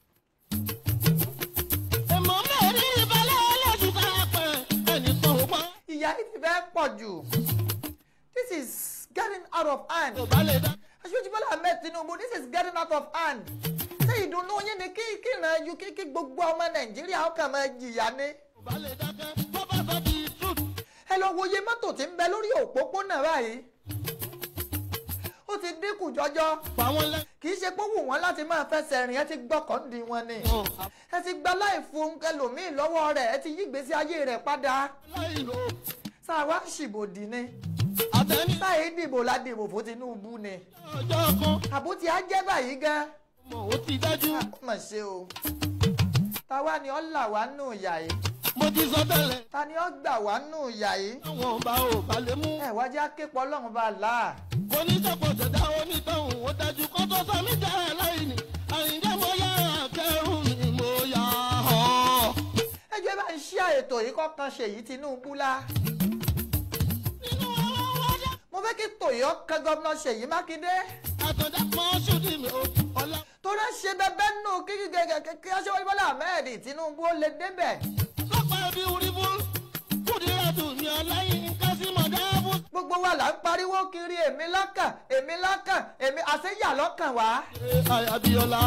èmọ̀ mẹ́rin ìbálẹ̀ ọlọ́dún ká pẹ́ ẹnìkan ò pa. ìyà yìí ti fẹ́ pọ̀ jù this is getting out of hand kò bá lè dá. aṣíwájú Bọ́lá Ahmed Tinubu this is getting out of hand ṣé ìdùnnú yín ni kí kí ìran ju kí kí gbogbo ọmọ Nàìjíríà ó kàn máa jìyà ni. kò bá lè dákẹ́ tó bá sọ di truth. ẹ lọ wo iye mọ́tò tí ń bẹ lórí òpópónà báyìí ó ti dínkù jọjọ pa wọ́n lẹ́. kì í ṣe pé ó wù wọ́n láti máa fẹsẹ̀ rìn ẹ ti gbọ́kàn di wọn ni ẹ ti gba láìfo ẹlòmíì lọ́wọ́ rẹ̀ ẹ ti yí ìgbésí ayé rẹ̀ padà láì lò sáà wá ṣìbòdì ni àtẹni sáà dìbò la dìbò fún Tinubu ni ọjọ́ kan àbótí á jẹ́ báyìí gan mọ̀ ó ti dájú. ó mà ṣe o táwa ni ó là wá nù ìyà yìí mo ti sọ tẹ́lẹ̀ ta ni ó gbà wá nù ìyà yìí àwọn ọba ò bá lè mú. ẹ wájú aképọ̀ ọlọ́run bá là á. oníṣàpọ̀ ṣẹ̀dá onítọ̀hún ó dájú kó tó sọ mí jẹ́ aláìní. àyíjẹ́ mo yá akẹ́rù mi mo yá ọ́. ẹjọ́ bá ń ṣí ètò yìí kọ́kan ṣèyí Tinubu la nínú àwọn wájà mo fẹ́ kí tòyọ́ kan gómìnà Ṣèyí Mákindé àtọ̀dá kan ṣùdí mi ò ọ̀la. tó rẹ́ ṣe bẹ́bẹ́ nù kíkí gẹ́gẹ́ kí aṣọ́wájú Bọ́lá Ahmed Tinubu ó lè débẹ̀ lọ́pàá bí orí fún kùdíràtù ní ọláyín kásímọ̀ dáàbò. gbogbo wa là ń pariwo kiri èmi lọ́kàn èmi lọ́kàn èmi àṣeyà lọ́kàn wá Abíọ́lá.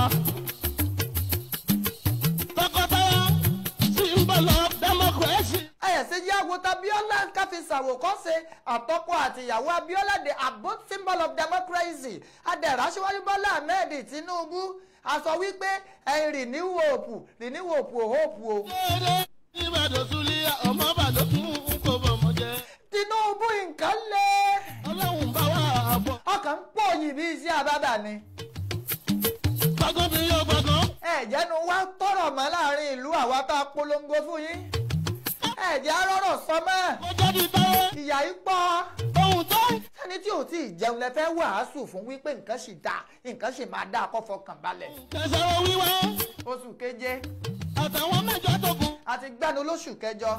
tọkọtaya symbol of democracy. ayẹ̀sẹ̀ yá wo tabiola káfí ṣàwòkọ́ṣe àtọ́kọ àtìyàwó Abiola the abode symbol of democracy adẹ̀rẹ̀ aṣíwájú Bọ́lá Ahmed Tinubu a sọ wípé ẹ̀yin renew hope renew hope o hope o. déédé ìbàdàn súlẹ̀ ọmọ bàdókùn kò bọ̀mọ̀ jẹ́. Tinubu nǹkan lé ọlọ́run bá wà á bọ̀. ọkàn ń pò yìí bí iṣẹ́ àbábà ni. gbàgán bí yóò gbàgán. ẹ̀jẹ̀nu wá tọrọ mọ́ láàrin ìlú àwa tá a polongo fún yín ẹ̀jẹ̀ arọ́rọ̀ sọ mọ́ Kó jẹ́ di táyé. ìyá yìí pọ̀ Ohun tó ń ẹni tí ò tí ì jẹun lẹ fẹ́ wàásù fún wípé nǹkan sì dáa nǹkan sì máa dáa kó fọkàn balẹ̀ kẹsàn-án wíwá. oṣù keje Àtàwọn mẹ́jọ tó kù. àti gbẹ́nu lóṣù kẹjọ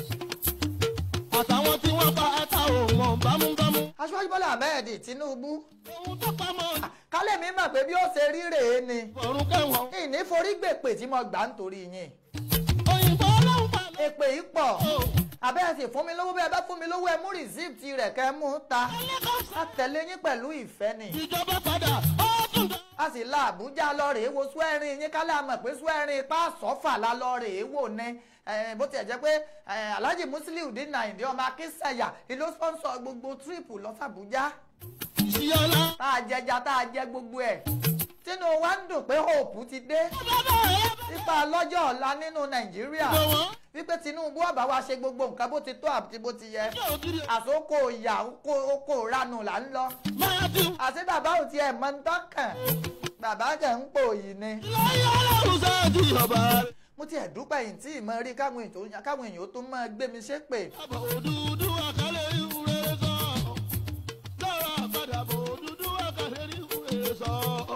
Àtàwọn tí wọ́n bá ta òmò bámúbámú. aṣíwájú bọ́lá ahmed tinubu Ohun tó pamọ́ kálẹ̀ mi mọ̀ pé bí ó ṣe rí rèé ni ọ̀run kẹwọ̀n. ìní forí gbèpè tí mo gbà ń torí yín Òyìnbó ọlọ́run pa lọ. èpè yìí pọ̀ abẹ́rẹ́ sì fún mi lówó bẹ́ẹ̀ bá fún mi lówó ẹ mú rìsíìtì rẹ̀ kẹ́ ẹ mú un ta a tẹ̀lé yín pẹ̀lú ìfẹ́ ni Ìjọba padà. Ó tún dá. a sì la àbújá lọ rèé wo swearing yín kálẹ̀ àmọ̀ pé swearing ipá sọ́fà la lọ rèé wò ní Eh, bó tiẹ̀ jẹ́ pé eh, alhaji musiliu dín nàìjíríà ọmọ akínsẹ̀yà ìlú sponsor gbogbo tírípù lọ sàbújá Ìyọ̀lá. tá a jẹja tá a jẹ gbogbo ẹ̀ tínú wa ń dùn pé hope ti dé Bàbá ẹ̀ nípa lọ́jọ́ ọ̀la nínú nàìjíríà bọ̀ wọ́n. wípé tinubu ọba wa ṣe gbogbo nǹkan bó ti tó àti bó ti yẹ Ṣé ògiri àsokò ìyà oko oko ìranù là ń lọ máa ti àti bàbá ò tiẹ̀ mọ ń tọ́kàn bàbá kẹ̀ ń pò yìí ni láyé ọlọ́run sáájú ọba rẹ̀. mo tiẹ̀ dúpẹ́ yìí tí ì mọ rí káwọn èèyàn tó- káwọn èèyàn tó máa gbé mi ṣépè Àbọ̀ òdúdú àkàlẹ̀ ìwúre sọ. Lọ́rọ̀ àbàdàbọ̀ òdúdú àkàlẹ̀ ìwúre sọ.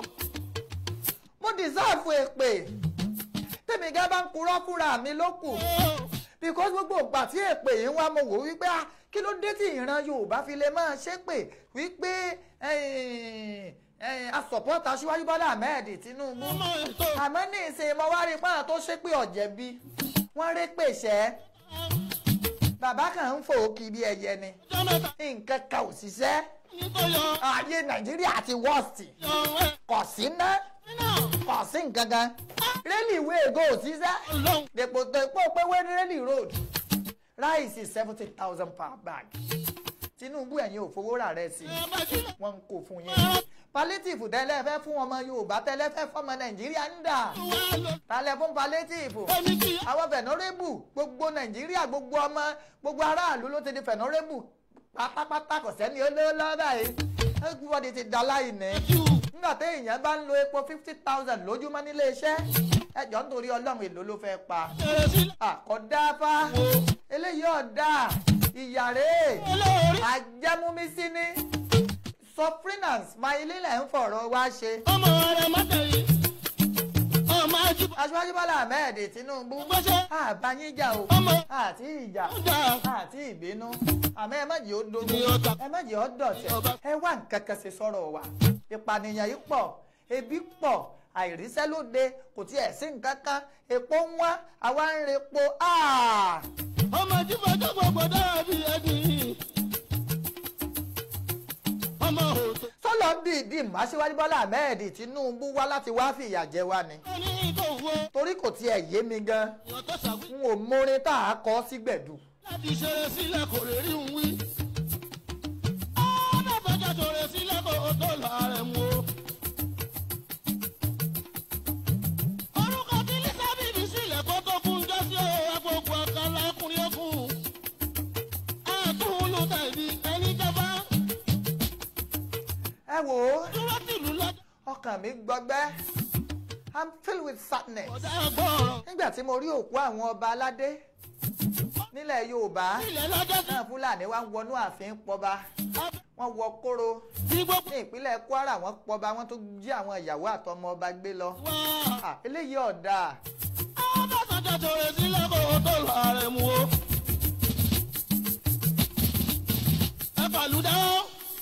mo dìsáàfù èpè tèmi gẹ́ bá ń purọ́ fúnra mi ló kù because gbogbo ìgbà tí èpè yìí ń wá mo wò wípé ah, kí ló dé tí ìran yorùbá fi lè máa ṣépè wípé eh, eh, a support aṣíwájú bọ́lá ahmed tinubu Ọmọ ètò àmọ́ ní ìsìn mo wá rí pọ́n tó ṣépè ọ̀jẹ̀bi wọ́n rí pèsè bàbá kan ń fò kí bí ẹyẹ ni ọjọ́ mẹ́ta nǹkan kan ò ṣiṣẹ́ nítorí ayé nàìjíríà ti wọ́ọ̀sì ọ̀rẹ́ kò sí ná náà kò sí nǹkan kan rélì ìwé ègò ò ṣiṣẹ́ ọlọ́run dèpò dèpò pé wẹ́n rélì road ráìsì seventy thousand per bag tinubu ẹ̀yin ò fowó rà rẹ̀ sí ẹ̀ bá sílẹ̀ wọ́n ń kó fún yín palliative tẹ́lẹ̀ fẹ́ fún ọmọ yorùbá tẹ́lẹ̀ fẹ́ fọmọ nàìjíríà ń dà wá lọ. tálẹ̀ fún palliative Omi kì í àwọn fẹ̀nọ́rẹ́bù gbogbo nàìjíríà gbogbo ọmọ gbogbo aráàlú ló ti di fẹ̀nọ́rẹ́bù pátápátá kò sẹ́ni olóòlò báyìí everybody ti da láìní jù. nígbà tí èèyàn bá ń lo epo fifty thousand lójúmọ́ nílé iṣẹ́ ẹjọ́ nítorí ọlọ́run èlò ló fẹ́ pa Ẹ̀rẹ̀ sílẹ̀ àkọ́dáfá eléyìí ọ̀dà ìyàrá olórí. àjẹmúmísí ní suffering and smiling lẹ́ ń fọ̀rọ̀ wá ṣe. Ọmọ rẹ̀ má tẹ̀lé. Ọmọ ajú aṣíwájú bọ́lá ahmed tinubu gbọ́sẹ̀. àbáyíjà o Ọmọ àti ìjà ọjà. àti ìbínú àmọ́ ẹ má jẹ́ ó dogun Ní ọ̀tá. ẹ má jẹ́ ó dọ̀tẹ̀ ẹ wá nǹkan kan ṣe sọ̀rọ̀ wa ìpànìyàn yìí pọ̀ ebi pọ̀ àìríṣẹ́ lóde kò tiẹ̀ sí nǹkan kan epo ń wá àwa ń repo áà. Ọmọ jífọ́jọ́ gbogbo dàbí ẹni. Ọmọ òtò. sọlọ ń dìídì máṣíwájú bọ́lá ahmed tinubu wá láti wá fìyà jẹ wá ni Ó ní kò wo. torí kò tiẹ̀ yé mi gan Èèyàn tó ṣàwí. n ò mórin tá a kọ sígbẹ̀dù. Láti ṣeré sílẹ̀ kò lè rí un wí. Ọ̀nà fẹjọ́ ṣòro sílẹ̀ kò tó láàrẹ̀ mú o. Orúkọ tí Lísà bíbí sílẹ̀ kó tó kún jọ́ sí o, agbègbè ọ̀kan lákùnrin okùn. Àtúnlù tẹ̀lé ẹni jọba. ẹ wò ó Dúró tìlú lọ́jọ́. ọkàn mi gbọgbẹ́ i'm filled with sadness Ọ̀dà gbọ́rọ̀. nígbà tí mo rí òkú àwọn ọba aládé nílẹ̀ yorùbá Ilẹ̀ lọ́jọ́ sí. náà fúlàní wá ń wọnú ààfin pọba wọ́n wọ kóró Tí gbogbo ní ìpínlẹ̀ kwara wọ́n pọba wọ́n tó jí àwọn ìyàwó àtọmọ ọba gbé lọ wá. Ah, eléyìí ọ̀dà Ọ̀nà fẹjọ́ ṣòro sílẹ̀ kò tó láàrẹ̀ mú o. Ẹ pàlùdà ó.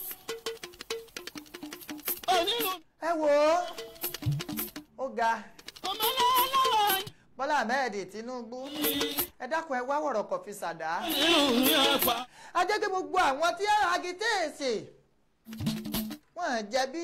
Onílù. ẹ wò ó ó ga Ọmọ lọ́wọ́ lọ́wọ́ bọ́lá ahmed tinubu ẹ dákun ẹ wá wọ̀rọ̀ kọ̀ fi ṣàdá nínú ní ẹ̀fà. ajẹ́gẹ́ gbogbo àwọn tí agitéèsì wọ́n jẹ̀bi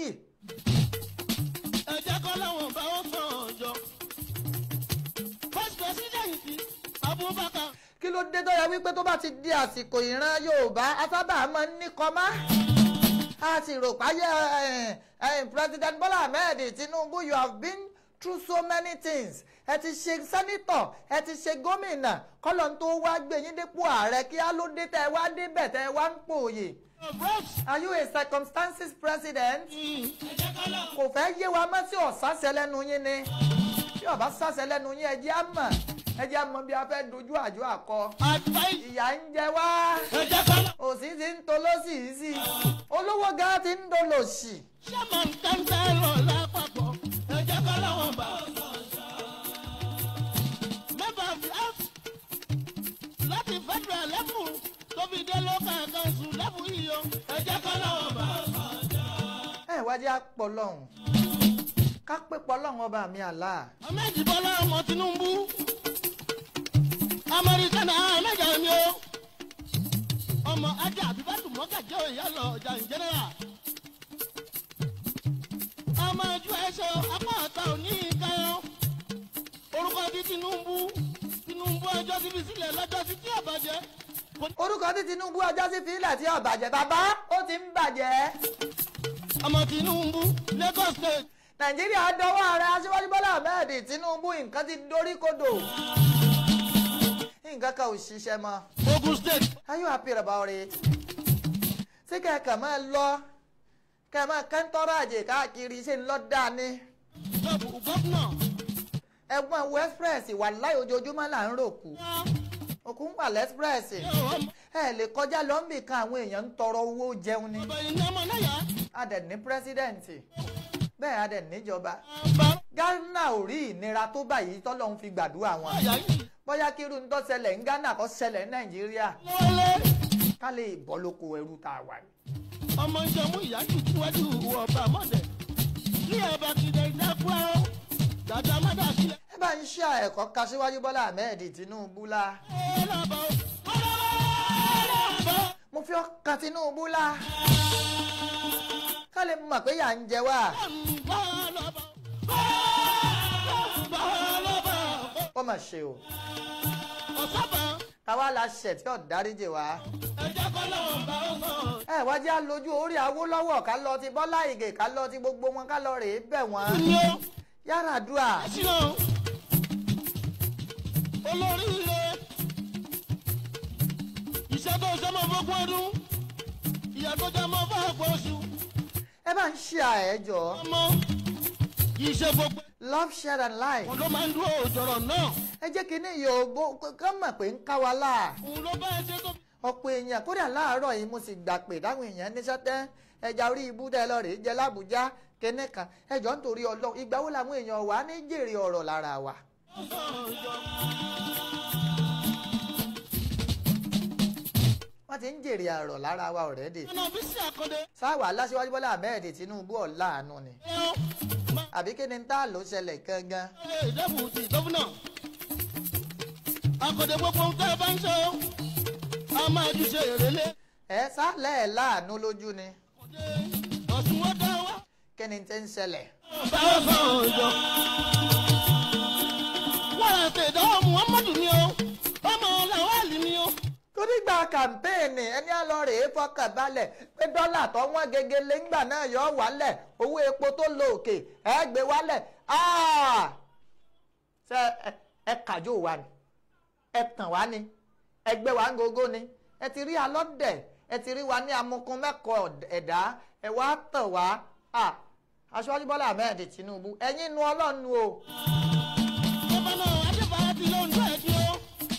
Ẹ jẹ́ kọ́ láwọn bá wọn sàn ọjọ́. First president Abubakar. kí ló dé tó yẹ wípé tó bá ti di àsìkò ìran yorùbá asábà máa ń ní kọ́má a sì rò páyé eh, eh, president bola ahmed tinubu you have been through so many things ẹ ti ṣe sẹ́nítọ̀ ẹ ti ṣe gómìnà kọ́lọ̀ tó wá gbé yín dépò ààrẹ kí á ló dé tẹ́ ẹ wá débẹ̀ tẹ́ ẹ wá ń pòòyè are you a circumstances president Ẹ jẹ́ kọ́ láwọn. kò fẹ́ yé wa mọ́ sí ọ̀sásẹ́ lẹ́nu yín ni ọba sàṣẹ lẹ́nu yín ẹjẹ́ á mọ̀ ẹjẹ́ á mọ̀ bí a fẹ́ dojú àjọ àkọ advice ìyà ń jẹ wá ẹ jẹ́ ká lọ. òsì ti ń tolósì yìí sí olówó gan ti ń dolòṣì Chairman Council lápapọ̀ ẹ jẹ́ ká lọ́wọ́ bá. Member of the House láti federal level tó fi dé local council level yìí o ẹ jẹ́ ká lọ́wọ́ bá. ẹ wájú àpọ̀ lọ́hùn ká pé pọ̀ lọ́hùn ọba mi àlá Ahmed Bọ́lá ọmọ Tinubu Amẹ́ríkánà Ahmed ni o ọmọ ajá àbíbátù mọ́gàjẹ́ òyà lọ ọjà ìjẹ́nẹ́rà ọmọ ojú ẹ̀ṣọ́ apá ọ̀tá òní ìkẹyọ orúkọ ti Tinubu Tinubu ọjọ́ ti fi sílẹ̀ lọ́jọ́ sí tí ọ̀bàjẹ́ orúkọ tí Tinubu ọjọ́ sí fílẹ̀ tí ó bàjẹ́ bàbá ó ti ń bàjẹ́ ọmọ Tinubu Lagos State nàìjíríà dọwọ́ ààrẹ aṣíwájú bọ́lá ahmed tinubu nǹkan ti dorí kodò nǹkan kan ò ṣiṣẹ́ mọ́ Ogun State are you happy about it ṣé kẹ̀kẹ́ máa lọ kẹ́ máa kẹ́ńtọ́rọ̀ àjè káàkiri ṣe ń lọ dání gọ́fúnà ẹ̀gbọ́n wo express wà láì ojoojúmọ́ là ń ròkú òkun wà lẹ́spress ẹ lè kọjá lọ́nbì kan àwọn èèyàn ń tọrọ owó jẹun ni ọba ìnáwó náà yá a dẹ̀ ní pírẹ́sídẹ̀ǹtì bẹ́ẹ̀ a dẹ̀ níjọba bá ghana ò rí ìnira tó báyìí tọ́lọ́run fi gbàdúrà wọn àyà yìí bóyá kí irú ń tó ṣẹlẹ̀ ní ghana kó ṣẹlẹ̀ ní nàìjíríà lọ́wọ́lẹ́. ká lè bọ́ lóko ẹrú tá a wà ní. ọmọ ìjọmú ìyájú tíwájú ọba mọ́dẹ̀ ní ọba kìdẹ̀ ìdákúrá ó dàda mọ́dà sílẹ̀. ẹ bá ń ṣe ẹ̀kọ́ ka síwájú bọ́lá ahmed tinubu la ẹ lọ́bọ̀ ó lọ́bọ̀ mo fi ọkàn tinubu la ká lè mọ̀ pé yà ń jẹ wá ó lọ́bọ̀ ó lọ́bọ̀ ó mà ṣe o ọ̀sábà káwá la ṣẹ̀ tí ò dáríjì wá. ẹ̀jẹ̀ kọ́ lọ́wọ́ bá ó sọ. ẹ wá jẹ́ àlójú orí awólọ́wọ̀ ká lọ ti bọ́lá ìgè ká lọ ti gbogbo wọn ká lọ rèé bẹ̀ wọ́n ní ó yàrá dùà sínú olórí ilé iṣẹ́ tó ṣe mọ́ fọ́gbọ́n ọdún ìyá tó jẹ́ mọ́ fún àpò oṣù ẹ bá ń ṣe àẹ́jọ́ ọmọ kì í ṣe gbogbo love share and life òun ló máa ń dúró òjòrò náà ẹ jẹ́ kí ní yòóbó kán mọ̀ pé ń ká wa láà òun ló bá ẹ ṣe tó. ọ̀pọ̀ èèyàn kódà láàárọ̀ yìí mo sì gbà pé dáhùn èèyàn níṣẹ́ tẹ́ ẹja orí ibú tẹ́ lọ rèé jẹ lábújá kẹ́nẹ́ kan ẹjọ́ nítorí ọlọ́ ìgbà wo làwọn èèyàn wà ní jèrè ọ̀rọ̀ lára wa. wọ́n ti ń jèrè ọ̀rọ̀ lára wa ọ̀rẹ́dì ọ̀nà ọ́fíìsì àkọ́dé sáwà aláṣíwájú bọ́lá ahmed tinubu ọ̀làánú ni ẹ̀rọ àbí kí ni tá ló ṣẹlẹ̀ gangan ilé ìdẹ́bù ti gọ́fúnà àkọ́dé gbogbo ń tẹ́ ẹ bá ń ṣe ó a máa ju ṣe èrèlé ẹ sálẹ̀ ẹ̀ láàánú lójú ni ọ̀sùn ó dá wá kí ni ti ń ṣẹlẹ̀ bá ó sọ òjò. wọ́n rà ṣe ìdánwò muhammadu ni ó ọmọ làwálì ni ó. torígbà kàmpéènì ẹni àlọ́ rèé fọkàn balẹ̀ pé dọ́là tó wọ́n gegele ńgbà náà yọ wálẹ̀ owó epo tó lọ òkè ẹ gbé wálẹ̀ áà! ṣé ẹ- ẹ kàjọ wa ni ẹ tàn wá ni ẹ gbé wa ń gogo ni ẹ ti rí alọ́dẹ̀ ẹ ti rí wa ní amukun mẹ́kọ̀ọ́ ẹ̀dá ẹ wá tàn wá à aṣọ́jú bọ́lá ahmed tinubu ẹ̀yin nu ọlọ́run o gómìnà adébáyé ti lóun tó ẹ̀ di ó.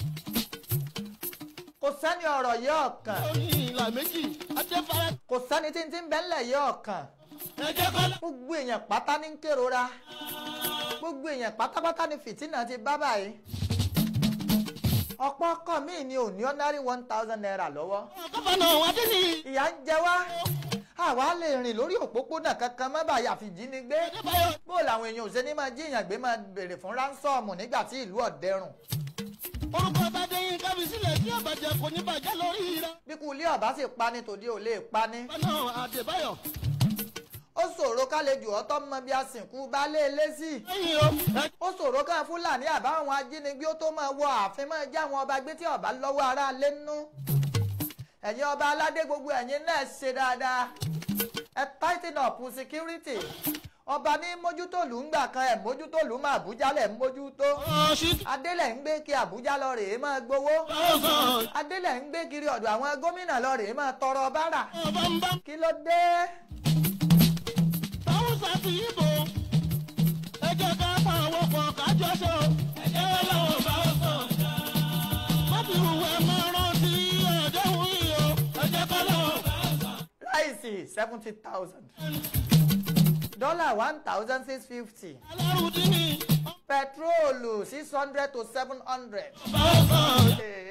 kò sẹ́ni ọ̀rọ̀ yìí ọ̀kan ó ní ìlà méjì adébáyé kò sẹ́ni tí ń ti ń bẹ́ńlẹ̀ yìí ọ̀kan. ẹ̀jẹ̀ kọ́lá. gbogbo èèyàn pátá ní ń kérora gbogbo èèyàn pátápátá ní fìtínà ti bá báyìí ọ̀pọ̀ ọkọ míì ni ò ní ordinary one thousand naira lọ́wọ́ gómìnà adéní ìyà ń jẹ wá àwa lè rìn lórí òpópónà kankan má bàa yàfi jínigbé adébáyé bó làwọn èèyàn ò ṣe ní máa jíyàn gbé máa béèrè fún ránsọ́ọ̀mù nígbà tí ìlú ọ̀dẹ́rùn orúkọ bàdéyìn kábí sílẹ̀ tí ọ̀bàjẹ́ kò ní bàjẹ́ lórí rẹ̀. bí kú ilé ọ̀bá sì pani tòde ò lè pani gómìnà adébáyọ̀ ó ṣòro kálejò ọtọ́ mọ bí a sìnkú baálé ilé sí lẹ́yìn o ẹ- ó ṣòro ká fúlàní àbáwọn ajínigbé ó tó máa wọ ààfin máa já àwọn ọba gbé tí ọba lọ́wọ́ ara lé nú ẹ̀yin ọba aládé gbogbo ẹ̀yin náà ṣe dáadáa ẹ tighten up security ọba ní mójútòlù ńgbà kan ẹ̀ mójútòlù máa àbújá lẹ̀ ń mójútó ọ̀ṣì adélẹ̀ ń gbé kí àbújá lọ rèé máa gbowó ọ̀sán adélẹ̀ ń gbé kiri ọ̀dọ̀ àwọn gómìnà lọ rèé máa tọrọ bárà ọba ń bá kí ló dé táwọn sàtì ìbò ẹ jẹ́ ká pa àwọn kan kájọ ṣe o ẹ̀jẹ̀ ọlọ́run bá ó sàn já. má fi hùwẹ́ máa rántí ọ̀dẹ́hùn yìí o ẹ̀jẹ̀ kọ́lọ́run bá ó sàn. ráìsì seventy thousand dọ́là one thousand six fifty alárùndí ni pẹtrólù six hundred to seven hundred. bá ó sàn.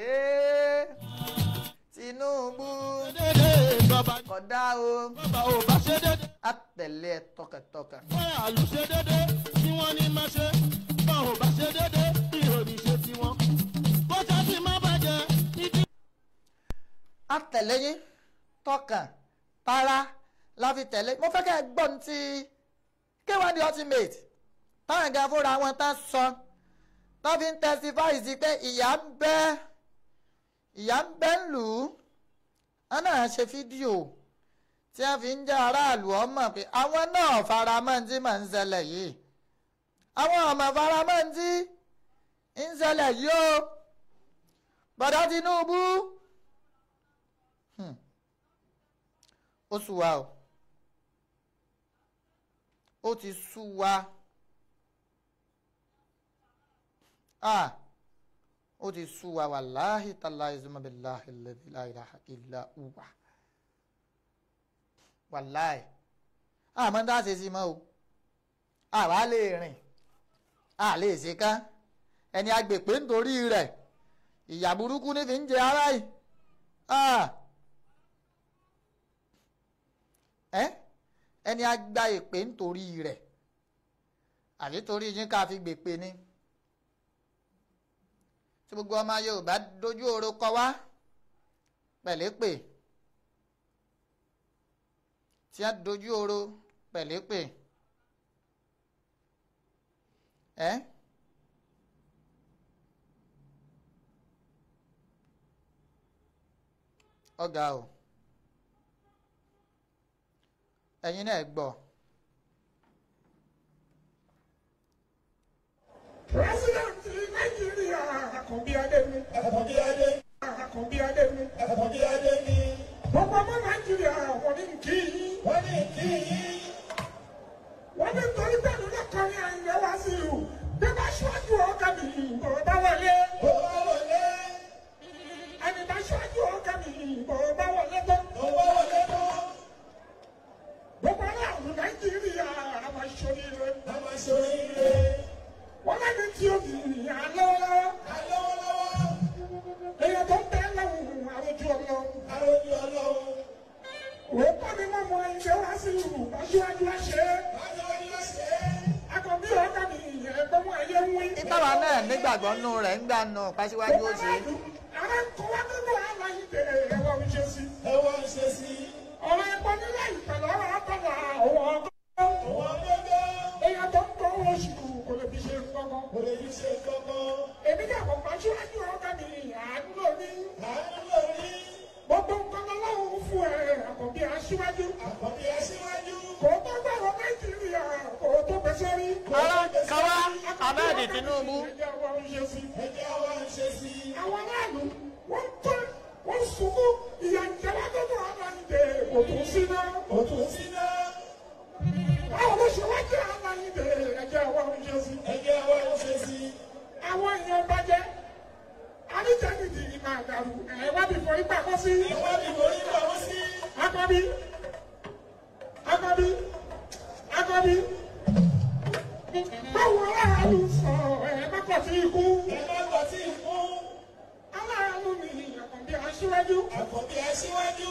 Tinubu dédé bàbá kódà o bàbá ò bá ṣe dédé. àtẹ̀lé ẹ tọkàntọkàn. wọ́n àlùṣe dédé tí wọ́n ní máa ṣe bọ́n ò bá ṣe dédé ìròyìn ṣe tiwọn. bó ṣe ti má bàjẹ́ ìdí. àtẹ̀lé yín tọkàn tara la fi tẹ̀lé mo fẹ́ kẹ́ ẹ gbọ́ ní ti K1 The Ultimate táwọn ẹ̀gá fúnra wọn tán sọ tó fi ń testify sí pé ìyá ń bẹ ìyá ń bẹ ń lù ú wọn náà ṣe fídíò tí wọn fi ń jẹ́ aráàlú ọmọ pé àwọn náà faramọ́ tí mà ń ṣẹlẹ̀ yìí àwọn ọmọ faramọ́ tí ń ṣẹlẹ̀ yìí o bọ̀dá Tinubu ó sú wa o ó ti sú wa ah ó ti sú wa wàláhì tàláhì zumabiláhì lẹ́dí láìláha ilá uwa wàláhì àmọ́ dá ṣe sí mọ́ o àwa lè rìn a lè ṣe ká ẹni agbèpé nítorí rẹ̀ ìyà burúkú ní fi ń jẹ ara yìí ah ẹ ẹni agba èpè nítorí rẹ̀ àbí torí yín ká fi gbèpè ni tí gbogbo ọmọ Yorùbá dojú oró kọ wá pẹ̀lẹ́pè tí a dojú oró pẹ̀lẹ́pè ẹ ọ̀gá o ẹ̀yin náà gbọ́. President Nàìjíríà Àkànbí Adémi. Àkànbí Adé. Àkànbí Adémi. Àkànbí Adémi. Gbogbo ọmọ Nàìjíríà wọ́n ní kí yín. Wọ́n ní kí yín. Wọ́n ní torí pẹ̀lú lọ́kọ̀ọ́rin àyìnlẹ̀ wá sí ìlú. Bí bá ṣíwájú ọ̀gá mi, bò bá wọlé. Bò bá wọlé. Ẹni bá ṣíwájú ọ̀gá mi, bò bá wọlé tán. Bò bá wọlé tán. Gbogbo aráàlú Nàìjíríà àwọn aṣoríire. Àwọn aṣoríire wọ́n lẹ́ni tí o bì í alọ́wọ́lọ́wọ́. alọ́wọ́lọ́wọ́. èèyàn tó ń bẹ lọ́wọ́ àròjù ọlọ́wọ́. àròjù ọlọ́wọ́. òun kọ́ ni wọ́n mọ ilé wá sí ìlú aṣíwájú àṣẹ. aṣíwájú àṣẹ. akọ̀bí ọ̀gá mi ẹ̀gbọ́n mọ ẹyẹ ń wí. ìtawà náà nígbàgbọ́ nù rẹ̀ ń gbà nù pàṣíwájú ó ṣe. ara ń kọ́ wá nínú àlàyé tẹ ẹ̀wọ̀ ń ṣe sí. ẹ̀wọ̀ ń ṣe sí. ọ̀rọ̀ ẹ̀gbọ́n nílẹ̀ ìpẹ̀lẹ̀ ọ̀rọ̀ àtọ̀là ọ̀wọ̀ ọgọ́. ọ̀wọ̀ ọgọ́. èèyàn tó ń kọ́ oṣù kò lè fi ṣe nǹkan kò lè fi ṣe nǹkan. èmi náà kò pa síwájú ọ̀gá mi àánú lórí. àánú lórí. gbogbo nǹkan lọ́wọ́ fún ẹ àkọ́bí aṣíwájú. àkọ́bí aṣíwájú. kò tó gbàgbọ́ nàìjíríà kò tó gbèsè rí. Ara kawa Ahmed Tinubu. ẹjẹ́ wa ń ṣe sí. ẹjẹ́ wa ń ṣe sí. àwọn aráàlú wọ́n tẹ́ wọ́n sunkún ìyà ìjọba tó tó àwọn ìdè kò tún sí náà. kò tún sí náà báwo ló ṣe wá jẹ́ aláìdè ẹ̀jẹ̀ wa ń ṣe sí. ẹ̀jẹ̀ wa ń ṣe sí. àwọn èèyàn bàjẹ́ àníjẹ́nìdì ìmọ̀ àdàrú ẹ̀wádìí fọ ipa kọ́ sí. ẹ̀wádìí fọ ipa kọ́ sí. akọbí akọbí akọbí báwo aráàlú sọ ẹ̀ má kọ̀ sí ikú. ẹ̀ má kọ̀ sí ikú. aláàánú ni àkànbí aṣíwájú. àkànbí aṣíwájú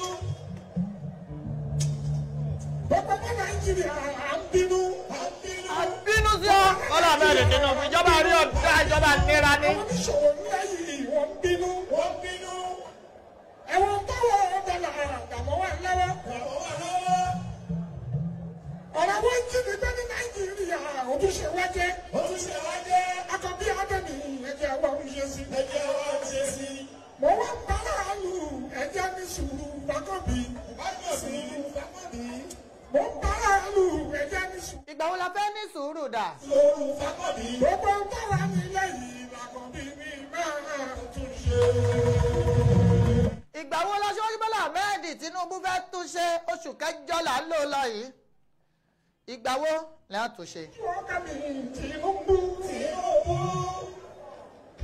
gbogbo ọmọ nàìjíríà à ń bínú. bínú sí ọ Bọ́lá Ahmed Tinubu ìjọba rí ọ̀dá ìjọba nira ni. àwọn oníṣòwò ńlá yìí wọ́n ń bínú. wọ́n ń bínú. ẹ̀wọ̀n táwọn ọ̀dọ́là àdàmọ́ wà lọ́wọ́. àdàmọ́ wà lọ́wọ́. ọ̀rọ̀ wọn jí mi gbé ní nàìjíríà ojúṣe wa jẹ́. ojúṣe wa jẹ́. akọbí adẹ́mi ẹ̀jẹ̀ wa ń ṣe sí. ẹ̀jẹ̀ wa ń ṣe sí. mo wá ń bá láàlú ẹ̀jẹ̀ mi sùúrù bákọ̀bí. bákọ̀bí bákọ̀bí. mo ń bá láàlú ẹ̀jẹ̀ mi sùúrù. ìgbà wo la fẹ́ ní sùúrù dà. lóru fákọ̀bí. gbogbo ń tọ́ra mi lẹ́yìn làkọ̀bí mi máa tún ṣe. ìgbà wo la ṣíwájú Bọ́lá Ahmed Tinubu fẹ́ túnṣe oṣù kẹjọ là ń lò lọ yìí ìgbà wo là ń túnṣe. ọkà mi Tinubu.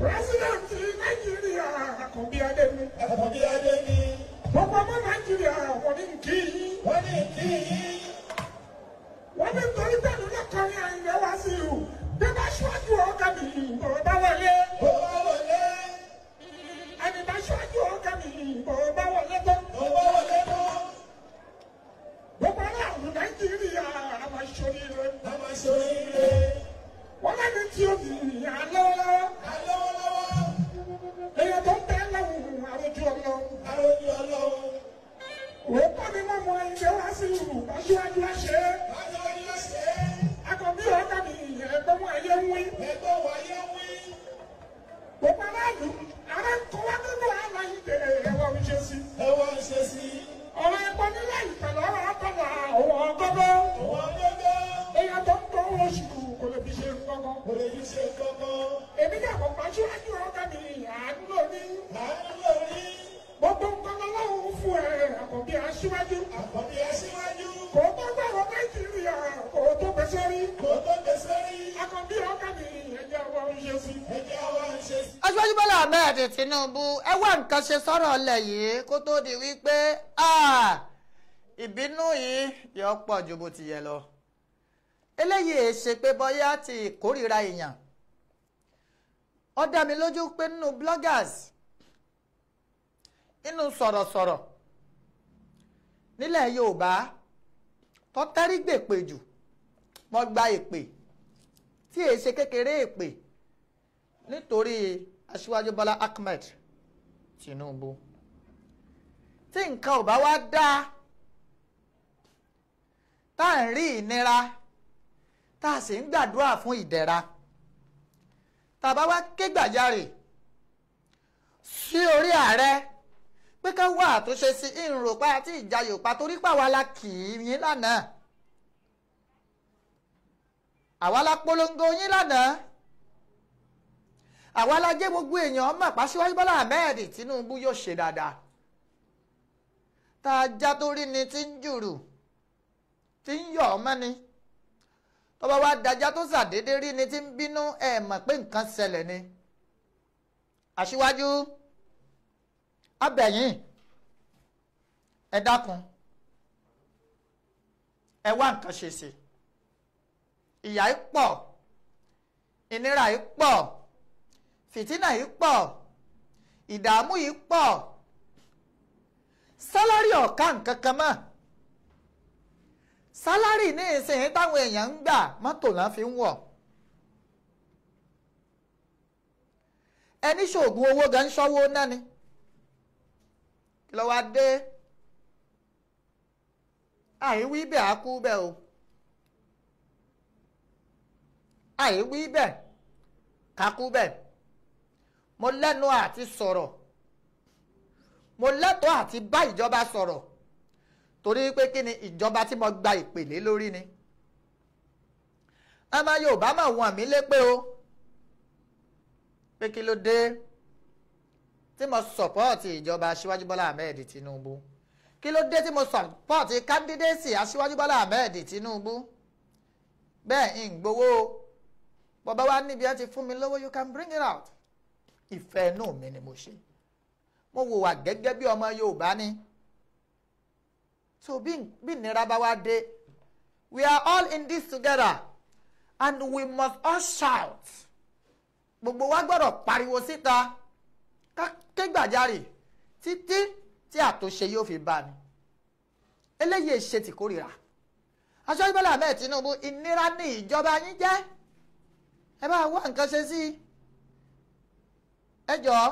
pírẹsidẹ̀ntì nàìjíríà àkànbí adé mi. àkànbí adé ni gbogbo ọmọ nàìjíríà wọ́n ní kí yín. wọ́n ní kí yín. wọ́n ní torí pẹ̀lú lọ́kọ̀ọ́rin àyìnlẹ̀ wá sí i. bí bá ṣíwájú ọ̀gá mi bò bá wọlé. bó bá wọlé ẹni bá ṣíwájú ọ̀gá mi bò bá wọlé tán. bó bá wọlé tán gbogbo aráàlú nàìjíríà àwọn aṣoríire. a máa ṣe oríire. wọ́n lẹ́ni tí ó bì í alọ́wọ́lọ́wọ́. alọ́wọ́lọ́wọ́ èèyàn tó ń tẹ́ lẹ́wọ̀n àròjù ọlọ́run. arójú ọlọ́run. òótọ́ ni wọ́n mọ ilé wá sí ìlú aṣíwájú àṣẹ. bájọ́ ni ó ṣe é. akọ̀bí ọ̀gá mi ẹ̀gbọ́n wọn ẹ̀yẹ ń wí. ẹgbẹ́ wáyé wí. gbogbo aráàlú ara ń kọ́ wá nínú àlàyé tẹ ẹ̀wọ̀n ń ṣe sí. ẹ wá ń ṣe sí i. ọ̀rọ̀ ẹ̀gbọ́n nílẹ̀ ìpẹ̀lẹ̀ ọ̀rọ̀ àtọ̀nà àwọn ọgọ́gọ́. wọ́n gbọ́dọ̀ èèyàn tó ń tọ́ oṣù kò lè fi ṣe nǹkan kò lè fi ṣe kankan. èmi náà kò bá aṣíwájú ọ̀gá mi àánú lóní. àánú lórí gbogbo nǹkan lọ́wọ́ fún ẹ àkọ́bí aṣíwájú. àkọ́bí aṣíwájú. kò tó gbàgbọ́ nàìjíríà kò tó gbèsè rí. kò tó gbèsè rí. akọ̀bí ọ̀gá mi ẹ̀jẹ̀ wọn ń ṣe sí. ẹjẹ́ wa ń ṣe sí i. aṣíwájú bọ́lá ahmed tinubu ẹ wá nǹkan ṣe sọ́rọ̀ ọlẹ̀ yìí kó tó di wípé ah, ìbínú yìí yọ pọ̀ ju bó ti yẹ lọ eléyìí è ṣe pé bọ́yá ti ìkórìíra èèyàn ó dá mi lójú pé nínú bloggers nínú sọ̀rọ̀sọ̀rọ̀ nílẹ̀ yorùbá tó tẹ́rí gbèpè jù wọ́n gba èpè tí èé ṣe kékeré èpè nítorí aṣíwájú bọ́lá ahmed tinubu tí nǹkan ò bá wá dáa tá à ń rí ìnira tá a sì ń gbàdúrà fún ìdẹ̀ra tá a bá wá ké gbàjarè sí orí ààrẹ pé ká wá àtúnṣe sí ìrùnrùpá àti ìjayòpá torí pàwọn la kì í yín lánàá àwa la polongo yín lánàá àwa la jẹ́ gbogbo èèyàn mọ̀ pàṣíwájú bọ́lá ahmed tinubu yóò ṣe dáadáa tá a já tó rí ni tí ń jùrù tí ń yọ̀ ọmọ ni tọ́ba wa dájá tó ṣàdédé rí ni tí ń bínú ẹ̀ mọ̀ pé nǹkan ṣẹlẹ̀ ni aṣíwájú abẹ̀yìn ẹ dákun ẹ wá nǹkan ṣe sí ìyà yìí pọ̀ ìnira yìí pọ̀ fìtínà yìí pọ̀ ìdààmú yìí pọ̀ sálárì ọ̀ka nǹkan kan mọ́ sálárì ní ìsinyìí táwọn èèyàn ń gbà mọ́tò náà fi ń wọ̀ ẹni ṣoògùn owó gan ṣọ́wó náà ni kí ló wá dé àìwí bẹ́ẹ̀ á kú bẹ́ẹ̀ o àìwí bẹ́ẹ̀ ká kú bẹ́ẹ̀ mo lẹ́nu àti sọ̀rọ̀ mo lẹ́tọ̀ọ́ àti bá ìjọba sọ̀rọ̀ torí pé kí ni ìjọba tí mo gba ìpèlé lórí ni ọmọ Yorùbá mà wọ̀n mí lépè o pé kí ló dé tí mo sọ̀pọ́ọ̀tì ìjọba Aṣíwájú Bọ́lá Ahmed Tinubu kí ló dé tí mo sọ̀pọ́ọ̀tì kándídéèsì Aṣíwájú Bọ́lá Ahmed Tinubu bẹ́ẹ̀ ń gbowó bọ́bá wa níbi ẹ ti fún mi lówó you can bring it out ìfẹ́ inú mi ni mo ṣe mo wò wá gẹ́gẹ́ bí ọmọ Yorùbá ni so bí bí ìnira bá wá dé we are all in this together and we must all shout gbogbo wa gbọ́dọ̀ pariwo síta ká ké gbàjarè títí tí àtúnṣe yóò fi bá ni eléyìí ṣe ti kórìíra Aṣíwájú Bọ́lá Ahmed Tinubu ìnira ní ìjọba yín jẹ́ ẹ bá wá nǹkan ṣe sí i ẹ jọ̀ọ́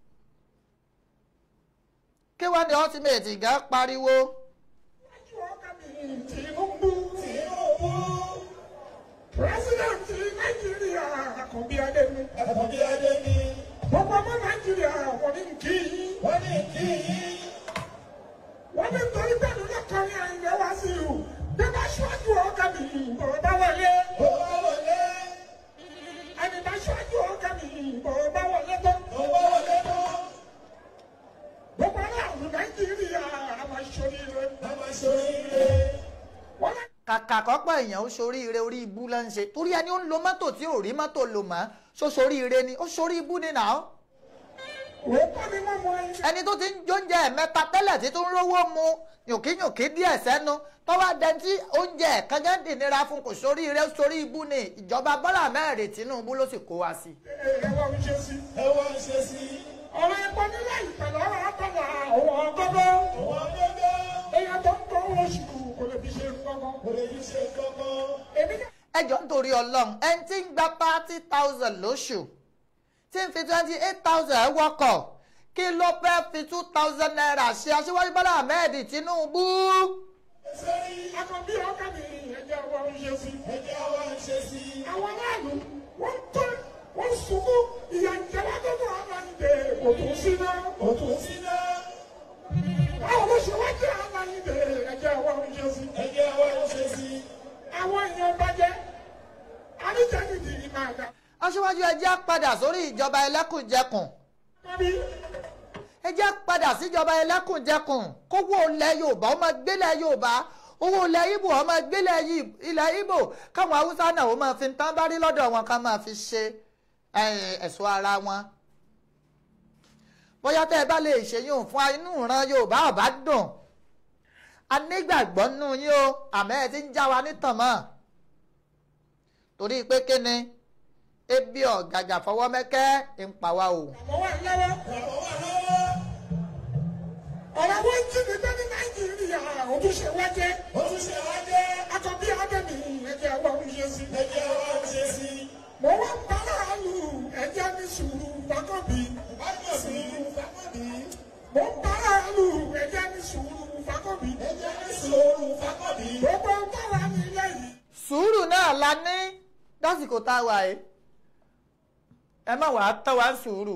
kí wọ́n ní ultimate ìgá pariwo Aṣíwájú ọ̀gá mi Tinubu. Tinubu. Pírẹ́sìdẹ̀ntì Nàìjíríà àkànbí adé mi. àkànbí adé ni gbogbo ọmọ Nàìjíríà wọ́n ní kí yín. wọ́n ní kí yín. wọ́n ní torí pẹ̀lú lọ́kọ̀ọ́rin àyìnlẹ̀ wá sí i. bí bá ṣíwájú ọ̀gá mi bò bá wọlé. bó bá wọlé ẹni bá ṣíwájú ọ̀gá mi bò bá wọlé tán. bó bá wọlé tán gbogbo aráàlú Nàìjíríà àwọn aṣoríire. a máa ṣe oríire. wọ́n lẹ́ kàkà kọ́pọ̀ èèyàn ó soríire orí ibú ló ń ṣe torí ẹni ó ń lo mọ́tò tí ò rí mọ́tò lò mọ́ ṣó sorí ire ni ó sorí ibú ni nà ó òótọ́ ni mo mọ ẹni. ẹni tó ti ń jóúnjẹ mẹ́ta tẹ́lẹ̀ tí tó ń rówó mu yòkíyòkí díẹ̀ sẹ́nu tọ́wọ́ dẹ tí oúnjẹ kankan dìnira fún kò sórí ire ó sorí ibú ni ìjọba Bọ́lá mẹ́rin Tinubu ló sì kó wa sí. ẹ wá ń ṣe sí. ẹ wá ń ṣe sí ọ̀rọ̀ ẹ̀kọ́ nílẹ̀ ìpẹ̀lẹ̀ ọ̀rọ̀ àtọ̀là òwò ọgọ́gọ́. wọn gbẹgbẹ èèyàn tó ń tọ́ oṣù kò lè fi ṣe nǹkan kò lè fi ṣe kankan. èmi náà ẹjọ́ nítorí Ọlọ́run ẹni tí ń gba thirty thousand lóṣù tí ń fi twenty eight thousand wọkọ̀ kí ló fẹ́ fi two thousand naira ṣe aṣíwájú Bọ́lá Ahmed Tinubu. sẹ́rí akọ̀bí ọkà mi ẹ̀jẹ̀ wá ń ṣe sí. ẹjẹ́ wa ń ṣe sí àwọn aráàlú wọ́n tọ́ wọ́n sunkún ìyà ìjẹba tó tó àwọn ìdè kò tún sí náà. òtún sí náà báwo ló ṣe wá jẹ́ àwọn ìdè ẹ̀jẹ̀ wá ń ṣe sí. ẹjẹ́ wa ń ṣe sí àwọn èèyàn bàjẹ́ àníjànìdì máa dà. aṣíwájú ẹ jẹ́ padà sórí ìjọba ẹlẹ́kùnjẹkùn kábí ẹ jẹ́ padà síjọba ẹlẹ́kùnjẹkùn kówó ilẹ̀ Yorùbá ó máa gbélẹ̀ Yorùbá owó ilẹ̀ Ìgbò ó máa gbélẹ̀ Yì- ilẹ̀ Ìgbò káwọn Haúsá náà ó máa fi tán bá rí lọ́dọ̀ wọn ká máa fi ṣe eh, ẹ̀ṣọ́ ara wọn bóyá tẹ́ ẹ bá lè ṣe yóò fún inú ìran Yorùbá ọ̀bá dùn a nígbàgbọ́ nínú yín o àmọ́ ẹ ti ń já wa nítàn mọ́ torí pé kíni ebi ọ̀gàgà fọwọ́ mẹ́kẹ́ ń pa wá o. àmọ́ wà lọ́wọ́. àwọn wà lọ́wọ́ ọ̀rọ̀ wọn jí mi bẹ́ẹ̀ ní nàìjíríà ojúṣe wá jẹ́. òtún ṣe wá jẹ́ akọ̀bí ọdẹ́mi ẹ̀jẹ̀ wá ń ṣe sí. ẹjẹ́ wa ń ṣe sí mo wá ń bá láàlú ẹ̀jẹ̀ ní sùúrù fákọ̀bí. bákan sí fákọ̀bí mo ń bá láàlú ẹ̀jẹ̀ ní sùúrù fákọ̀bí. ẹjẹ́ ní sòrò fákọ̀bí gbogbo ń bára mi lẹ́yìn. sùúrù náà la ní lásìkò tá a wà yìí ẹ má wàá tọ́ wa ń sùúrù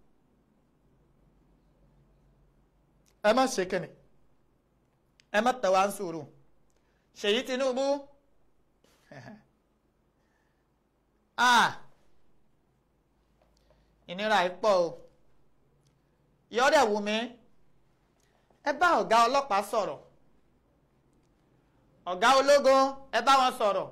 ẹ má ṣe kìnnì ẹ má tọ́ wa ń sùúrù Ṣèyí Tinubu ah ìnira yìí pọ̀ o yọ̀ọ́dẹ̀ wù mí ẹ bá ọ̀gá ọlọ́pàá sọ̀rọ̀ ọ̀gá ológun ẹ bá wọn sọ̀rọ̀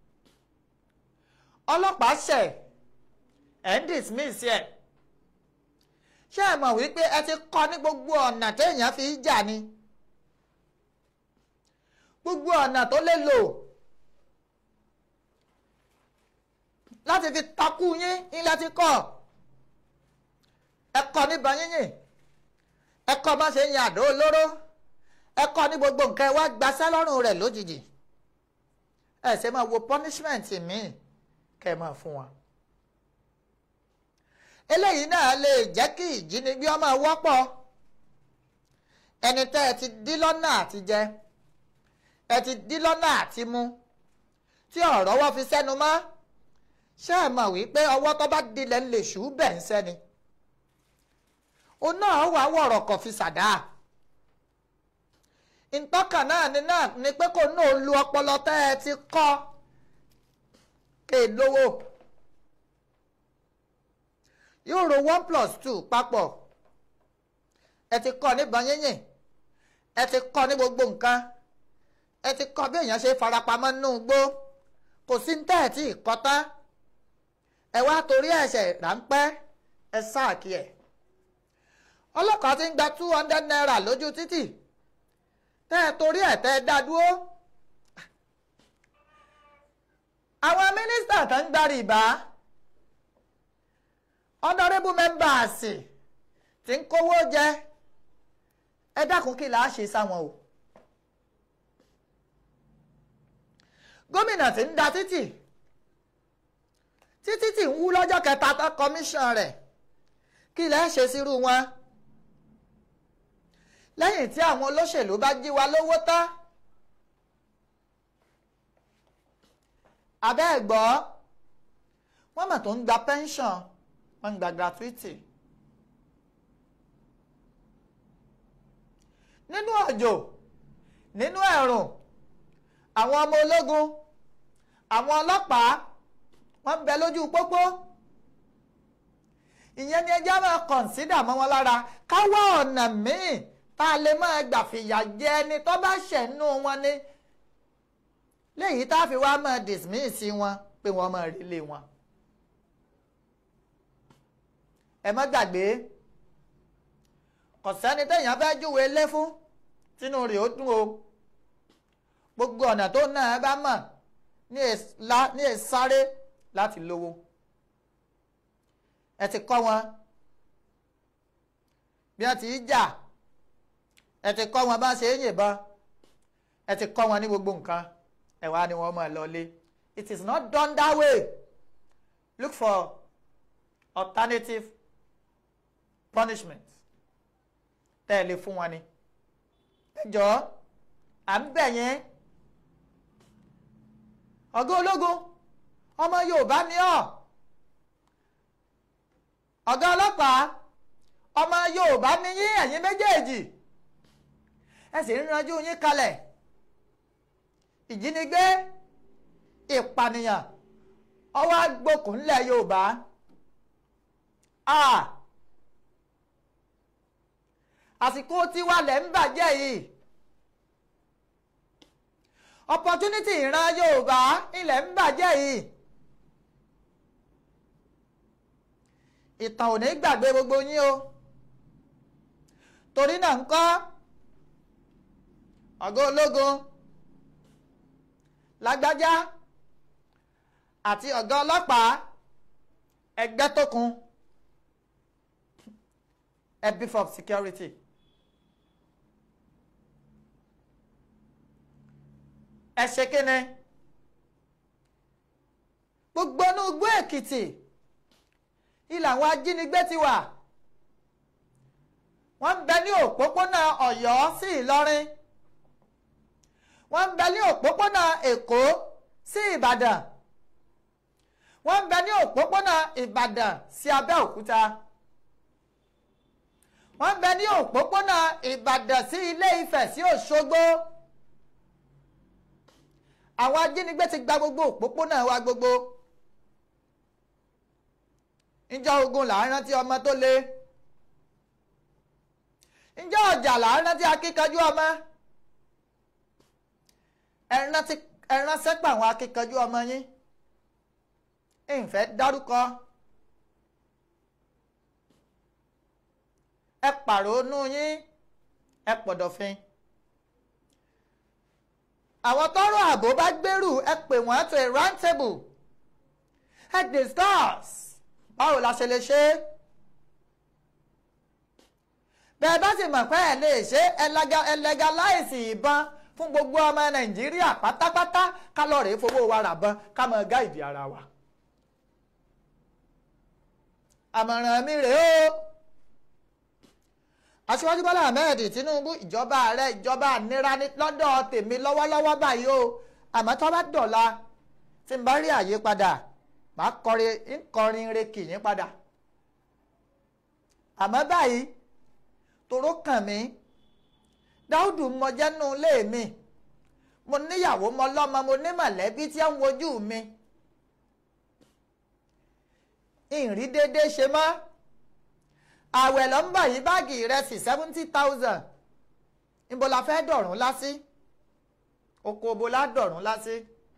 ọlọ́pàá ṣẹ̀ ẹ̀ ń dismiss ẹ̀ ṣé ẹ mọ̀ wípé ẹ ti kọ́ ní gbogbo ọ̀nà téèyàn fi ń jà ni gbogbo ọ̀nà tó lè lò láti fi takú yín ilẹ̀ ti kọ́ ẹ kọ́ níbọn yínyìn ẹ kọ́ má ṣe ń yan àdó olóró ẹ kọ́ ní gbogbo nǹkan ẹ wá gbaṣẹ́ lọ́rùn rẹ̀ lójijì ẹ ṣe máa wo punishment míì kẹ́ ẹ máa fún wa. eléyìí náà lè jẹ́ kí ìjínigbé ọmọ wọ́pọ̀ ẹni tẹ́ ẹ ti dí lọ́nà àti jẹ ẹ ti dí lọ́nà àti mu tí ọ̀rọ̀ wọ́n fi sẹ́nu mọ́ ṣé ẹ mọ̀ wípé ọwọ́ tó bá dilẹ̀ ń lè ṣú bẹ̀ ń sẹ́ni òun náà wà wọ̀rọ̀ kọ̀ fi ṣàdá ìtọ́kàn náà ni náà ni pé kò náà lu ọpọlọ tẹ́ ẹ ti kọ́ ké lówó yóò ro one plus two papọ̀ ẹ ti kọ́ níbọn yínyìn ẹ ti kọ́ ní gbogbo nǹkan ẹ ti kọ́ bí èèyàn ṣe farapamọ́ nínú igbó kò sí ní tẹ́ẹ̀ tí ì kọ́ tán ẹ wá torí ẹ̀ṣẹ̀ ráńpẹ́ ẹ sáàkì ẹ̀ ọlọ́kàá ti ń gba two hundred naira lójú títì tẹ́ ẹ torí ẹ̀ tẹ́ ẹ dá dúró. àwọn mínísítà tó ń gba rìbá honourable members tí ń kówó jẹ ẹ dákun kí làá ṣe sáwọn o. gómìnà tí ń da títì títí tí ń wú lọ́jọ́ kẹta tó kọmíṣàn rẹ̀ kí làá ṣe sírú wọn lẹ́yìn tí àwọn olóṣèlú bá jí wa lówó tán abẹ́ ẹ̀ gbọ́ wọ́n mọ̀ tó ń gba pension wọ́n ń gba gratuity nínú òjò nínú ẹ̀rùn àwọn ọmọ ológun àwọn ọlọ́pàá wọ́n ń bẹ lójú pópó ìyẹn ni ẹjẹ́ máa kọ̀ǹsídà mọ́ wọn lára ká wá ọ̀nà míì tá a lè máa gbà fìyà jẹ ẹni tó bá ṣẹ̀nú wọn ni léyìí tá a fi wá máa dismiss wọn pé wọ́n máa rí lé wọn. ẹ má gbàgbé kò sẹ́ni téèyàn fẹ́ júwe lé fún tínú rẹ̀ ó dùn o gbogbo ọ̀nà tó náà bá mọ̀ ní èsáré láti lówó ẹ ti kọ́ wọn bí wọ́n ti í jà ẹ ti kọ́ wọn bá ṣe é yìnbọn ẹ ti kọ́ wọn ní gbogbo nǹkan ẹ wá ní wọ́n máa lọlé it is not done that way look for alternative punishment tẹ́ ẹ lè fún wọn ni ẹ jọ̀ọ́ à ń bẹ̀ yẹn ọ̀gá ológun ọmọ Yorùbá ni ọ́ ọ̀gá ọlọ́pàá ọmọ Yorùbá ni yín ẹ̀yin méjèèjì ẹ sì ń ranjú yín kalẹ̀ ìjínigbé ìpànìyàn ọwọ́ agbókùn ńlẹ̀ Yorùbá àsìkò tiwa lẹ̀ ń bàjẹ́ yìí opportunity ìran Yorùbá ilẹ̀ ń bàjẹ́ yìí ìtàn ò ní gbàgbé gbogbo yín o torí náà ń kọ́ ọ̀gá ológun lágbájá àti ọ̀gá ọlọ́pàá ẹgbẹ́ tó kún ẹ beef up security. ẹ ṣe kíni gbogbo inú igbó èkìtì ilẹ̀ àwọn ajínigbé ti wà wọ́n ń bẹ ní òpópónà ọ̀yọ́ sí ìlọrin wọ́n ń bẹ ní òpópónà èkó sí ìbàdàn wọ́n ń bẹ ní òpópónà ìbàdàn sí abẹ́òkúta wọ́n ń bẹ ní òpópónà ìbàdàn sí ilé ifẹ̀ sí òṣogbo àwọn ajínigbé ti gba gbogbo òpópónà wa gbogbo ǹjọ́ ogun là ń rántí ọmọ tó le ǹjọ́ ọjà là ń rántí akíkanjú ọmọ ẹ ránṣẹ́ pé àwọn akíkanjú ọmọ yín ìfẹ́ dárúkọ ẹ pàrọ̀nù yín ẹ pọ̀dọ̀fin àwọn tọrọ ààbò bá gbèrú ẹ pè wọ́n to a round table ẹ discuss báwo la ṣe lè ṣe é bẹ́ẹ̀ bá sì mọ̀ pé ẹ lè ṣe ẹ legalize ìbọn fún gbogbo ọmọ nàìjíríà pátápátá ká lọ rèé fowó wa rà bọ́n ká mọ gáìdì ara wa àmọ̀ràn mi rèé o aṣíwájú bọ́lá ahmed tinubu ìjọba ààrẹ ìjọba ànira lọ́dọ̀ tèmi lọ́wọ́lọ́wọ́ báyìí o àmọ́ tó bá dọ̀la tí n bá rí àyípadà màá kọrin nkọrin rekì yín padà àmọ́ báyìí toró kàn mí dáúdù mọjẹ́nu ilé mi mo níyàwó mọ lọ́mọ mo ní mọ̀lẹ́bí tí ń wojú mi ìrìn déédéé ṣe mọ́ àwẹ̀ ló ń bọ̀ yí báàgì ìrẹsì seventy thousand níbo la fẹ́ dọ̀rùn lásì oko obo la dọ̀rùn lásì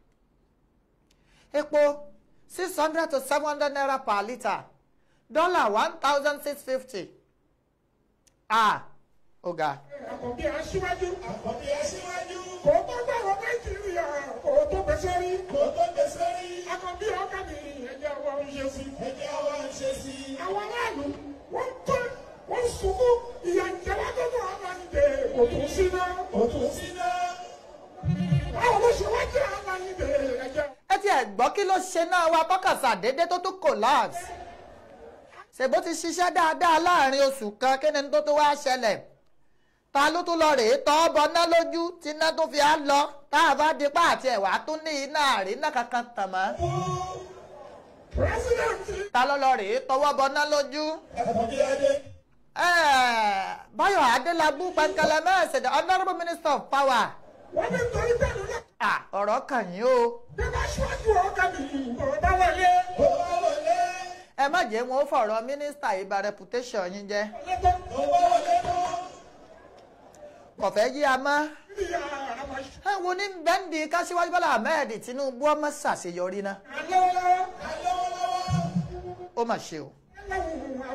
epo six hundred to seven hundred naira per litre dollar one thousand six fifty ah ọ̀gá. àkànbí aṣíwájú àkọ́bí aṣíwájú kò tó gbàgbọ́ nàìjíríà kò tó gbèsè rí kò tó gbèsè rí àkànbí ọkà mi ẹ̀jẹ̀ wa ń ṣe sí. ẹjẹ́ wa ń ṣe sí i. àwọn aráàlú wọ́n tẹ́ wọ́n sunkún ìyà ìjẹba tó tó àwọn àyìnbé kò tún sí náà. kò tún sí náà. báwo ló ṣe wá jẹ́ àwọn àyìnbé ẹ̀jẹ̀. ẹ ti ẹ̀ gbọ́ kí ló ṣe náà wa tọ́kàsà déédéé tó tún collapse ṣèbó ti ṣiṣẹ́ dáadáa láàrin oṣù kan kí ni tó tó wá ṣẹlẹ̀ ta ló tún lọ rèé tọ́ bọ ná lójú tí iná tó fi á lọ tá a bá di pa àti ẹ̀wà tún ní iná àríná kankan tàn mọ́ pírẹsidẹ̀ntì ta ló lọ rèé tọwọ́ bọ ná lójú. àkọ́bí adé. Eh, Báyọ̀ Adélábù Pẹ̀nkẹ́lẹ́ mẹ́sẹ̀ the honourable minister of power wọ́n ní torí bẹ́ẹ̀ ló ah ọ̀rọ̀ kàn yín o bí wọ́n ṣíwájú ọkà mi kò bá wọlé. ó wá wọlé. ẹ má jẹ́ wọn ó fọ̀rọ̀ mínísítà ìbá reputation yín jẹ́ lẹ́tọ́ ó wá wọlé mọ́. kò fẹ́ yí a mọ́. níyà àwọn ẹ wo ní bẹ́ńdì káṣíwájú Bọ́lá Ahmed Tinubu ọmọ ṣàṣeyọrí náà alọ́wọ́lọ́wọ́ alọ́wọ́lọ́wọ́. ó mà ṣe o. aláwọ̀ àwọn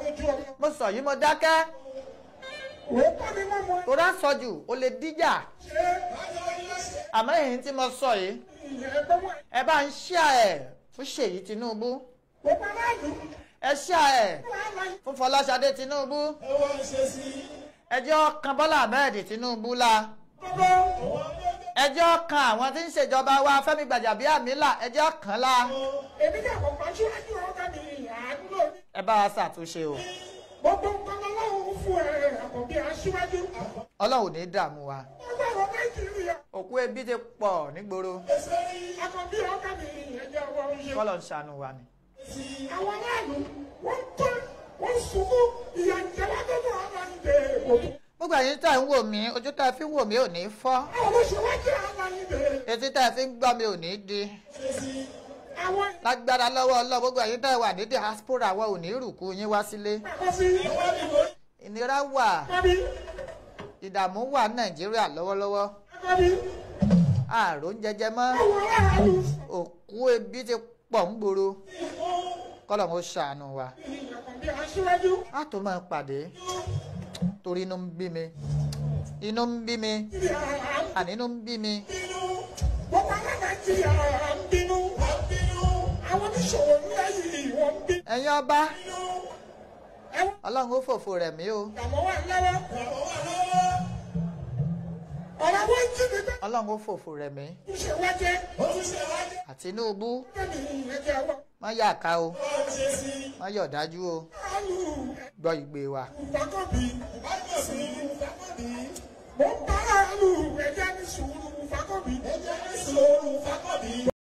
lójú ọmọ. mo sọ yìí mo dákẹ́ òótọ́ ni wọ́n mọ tó dá sọ jù ó lè díjà ṣe é. àmọ́ èyí tí mo sọ yìí ìyẹn ẹgbẹ́ wọn. ẹ bá ń ṣíà ẹ̀ fún Ṣèyí Tinubu gbogbo aráàlú ẹ ṣíà ẹ̀ wàhálà fún Fọláṣadé Tinubu ẹjọ́ kan Bọ́lá Ahmed Tinubu la gbogbo ẹjọ́ kan àwọn tí ń ṣèjọba wa Fẹ́mi Gbàjàbíàmílà ẹjọ́ kan la èmi náà kò pa síwájú ọ̀gá mi àdúrà mi. ẹ bá wa ṣàtúnṣe o gbogbo nǹkan ọlọ́run fún ẹ àkànbí aṣíwájú. Ọlọ́run ò ní dààmú wa ọgbàrún nàìjíríà òkú ebi ti pọ̀ nígboro àkànbí ọ̀gá mi ẹ̀jẹ̀ wọ iye. kọ́lọ̀ ń ṣàánú wa ni. àwọn aráàlú wọ́n ń tọ́ wọ́n ń sunkún ìyà ìjọba tó bọ̀ ọ̀gá ń dè òkú. gbogbo ẹ̀yin tá ń wò mí ojú tá ẹ fi ń wò mí ò ní fọ́ àwọn olóṣèwájú ọ̀gá ń dè. etí tá ẹ fi ń gbọ́ mi ò ní di àwọn lágbára lọ́wọ́ Ọlọ́run gbogbo ẹ̀yin tá ẹ wà ní diaspora wa ò ní rùkú yín wá sílé àkọsí ìnira wà àkọ́bí ìdààmú wà ní Nàìjíríà lọ́wọ́lọ́wọ́ àkọ́bí ààrùn jẹjẹ mọ́ àwọn aráàlú. òkú ebi ti pọ̀ ń gbòòrò kọ́lọ̀ ń ṣàánú wa àkànbí aṣíwájú. á tó máa pàdé torí inú ń bí mi inú ń bí mi ìyà à ń àní inú ń bí mi bínú gbogbo ará nàìjíríà à ń bínú. àwọn oníṣòwò ńlá yìí wọ́n ń bínú. ẹ̀yin ọba ẹ̀wọ̀n Ọlọ́run ó fòfò rẹ̀ mí o ìdààmú wà lọ́wọ́. ọ̀rọ̀ wọn jí mi bẹ́ẹ̀ Ọlọ́run ó fòfò rẹ̀ mí ń ṣe wájẹ́. àti Tinubu bẹ́ẹ̀ni ìrẹ́jẹ wọ. má yà ká o má yọ̀ dájú o alu gbọ́ ìgbé wa. ìfakọ́bí. mo ń bá alu ẹ̀jẹ̀ ní sùúrù ìfakọ́bí. ẹ̀jẹ̀ ní sùúrù ìfakọ́bí.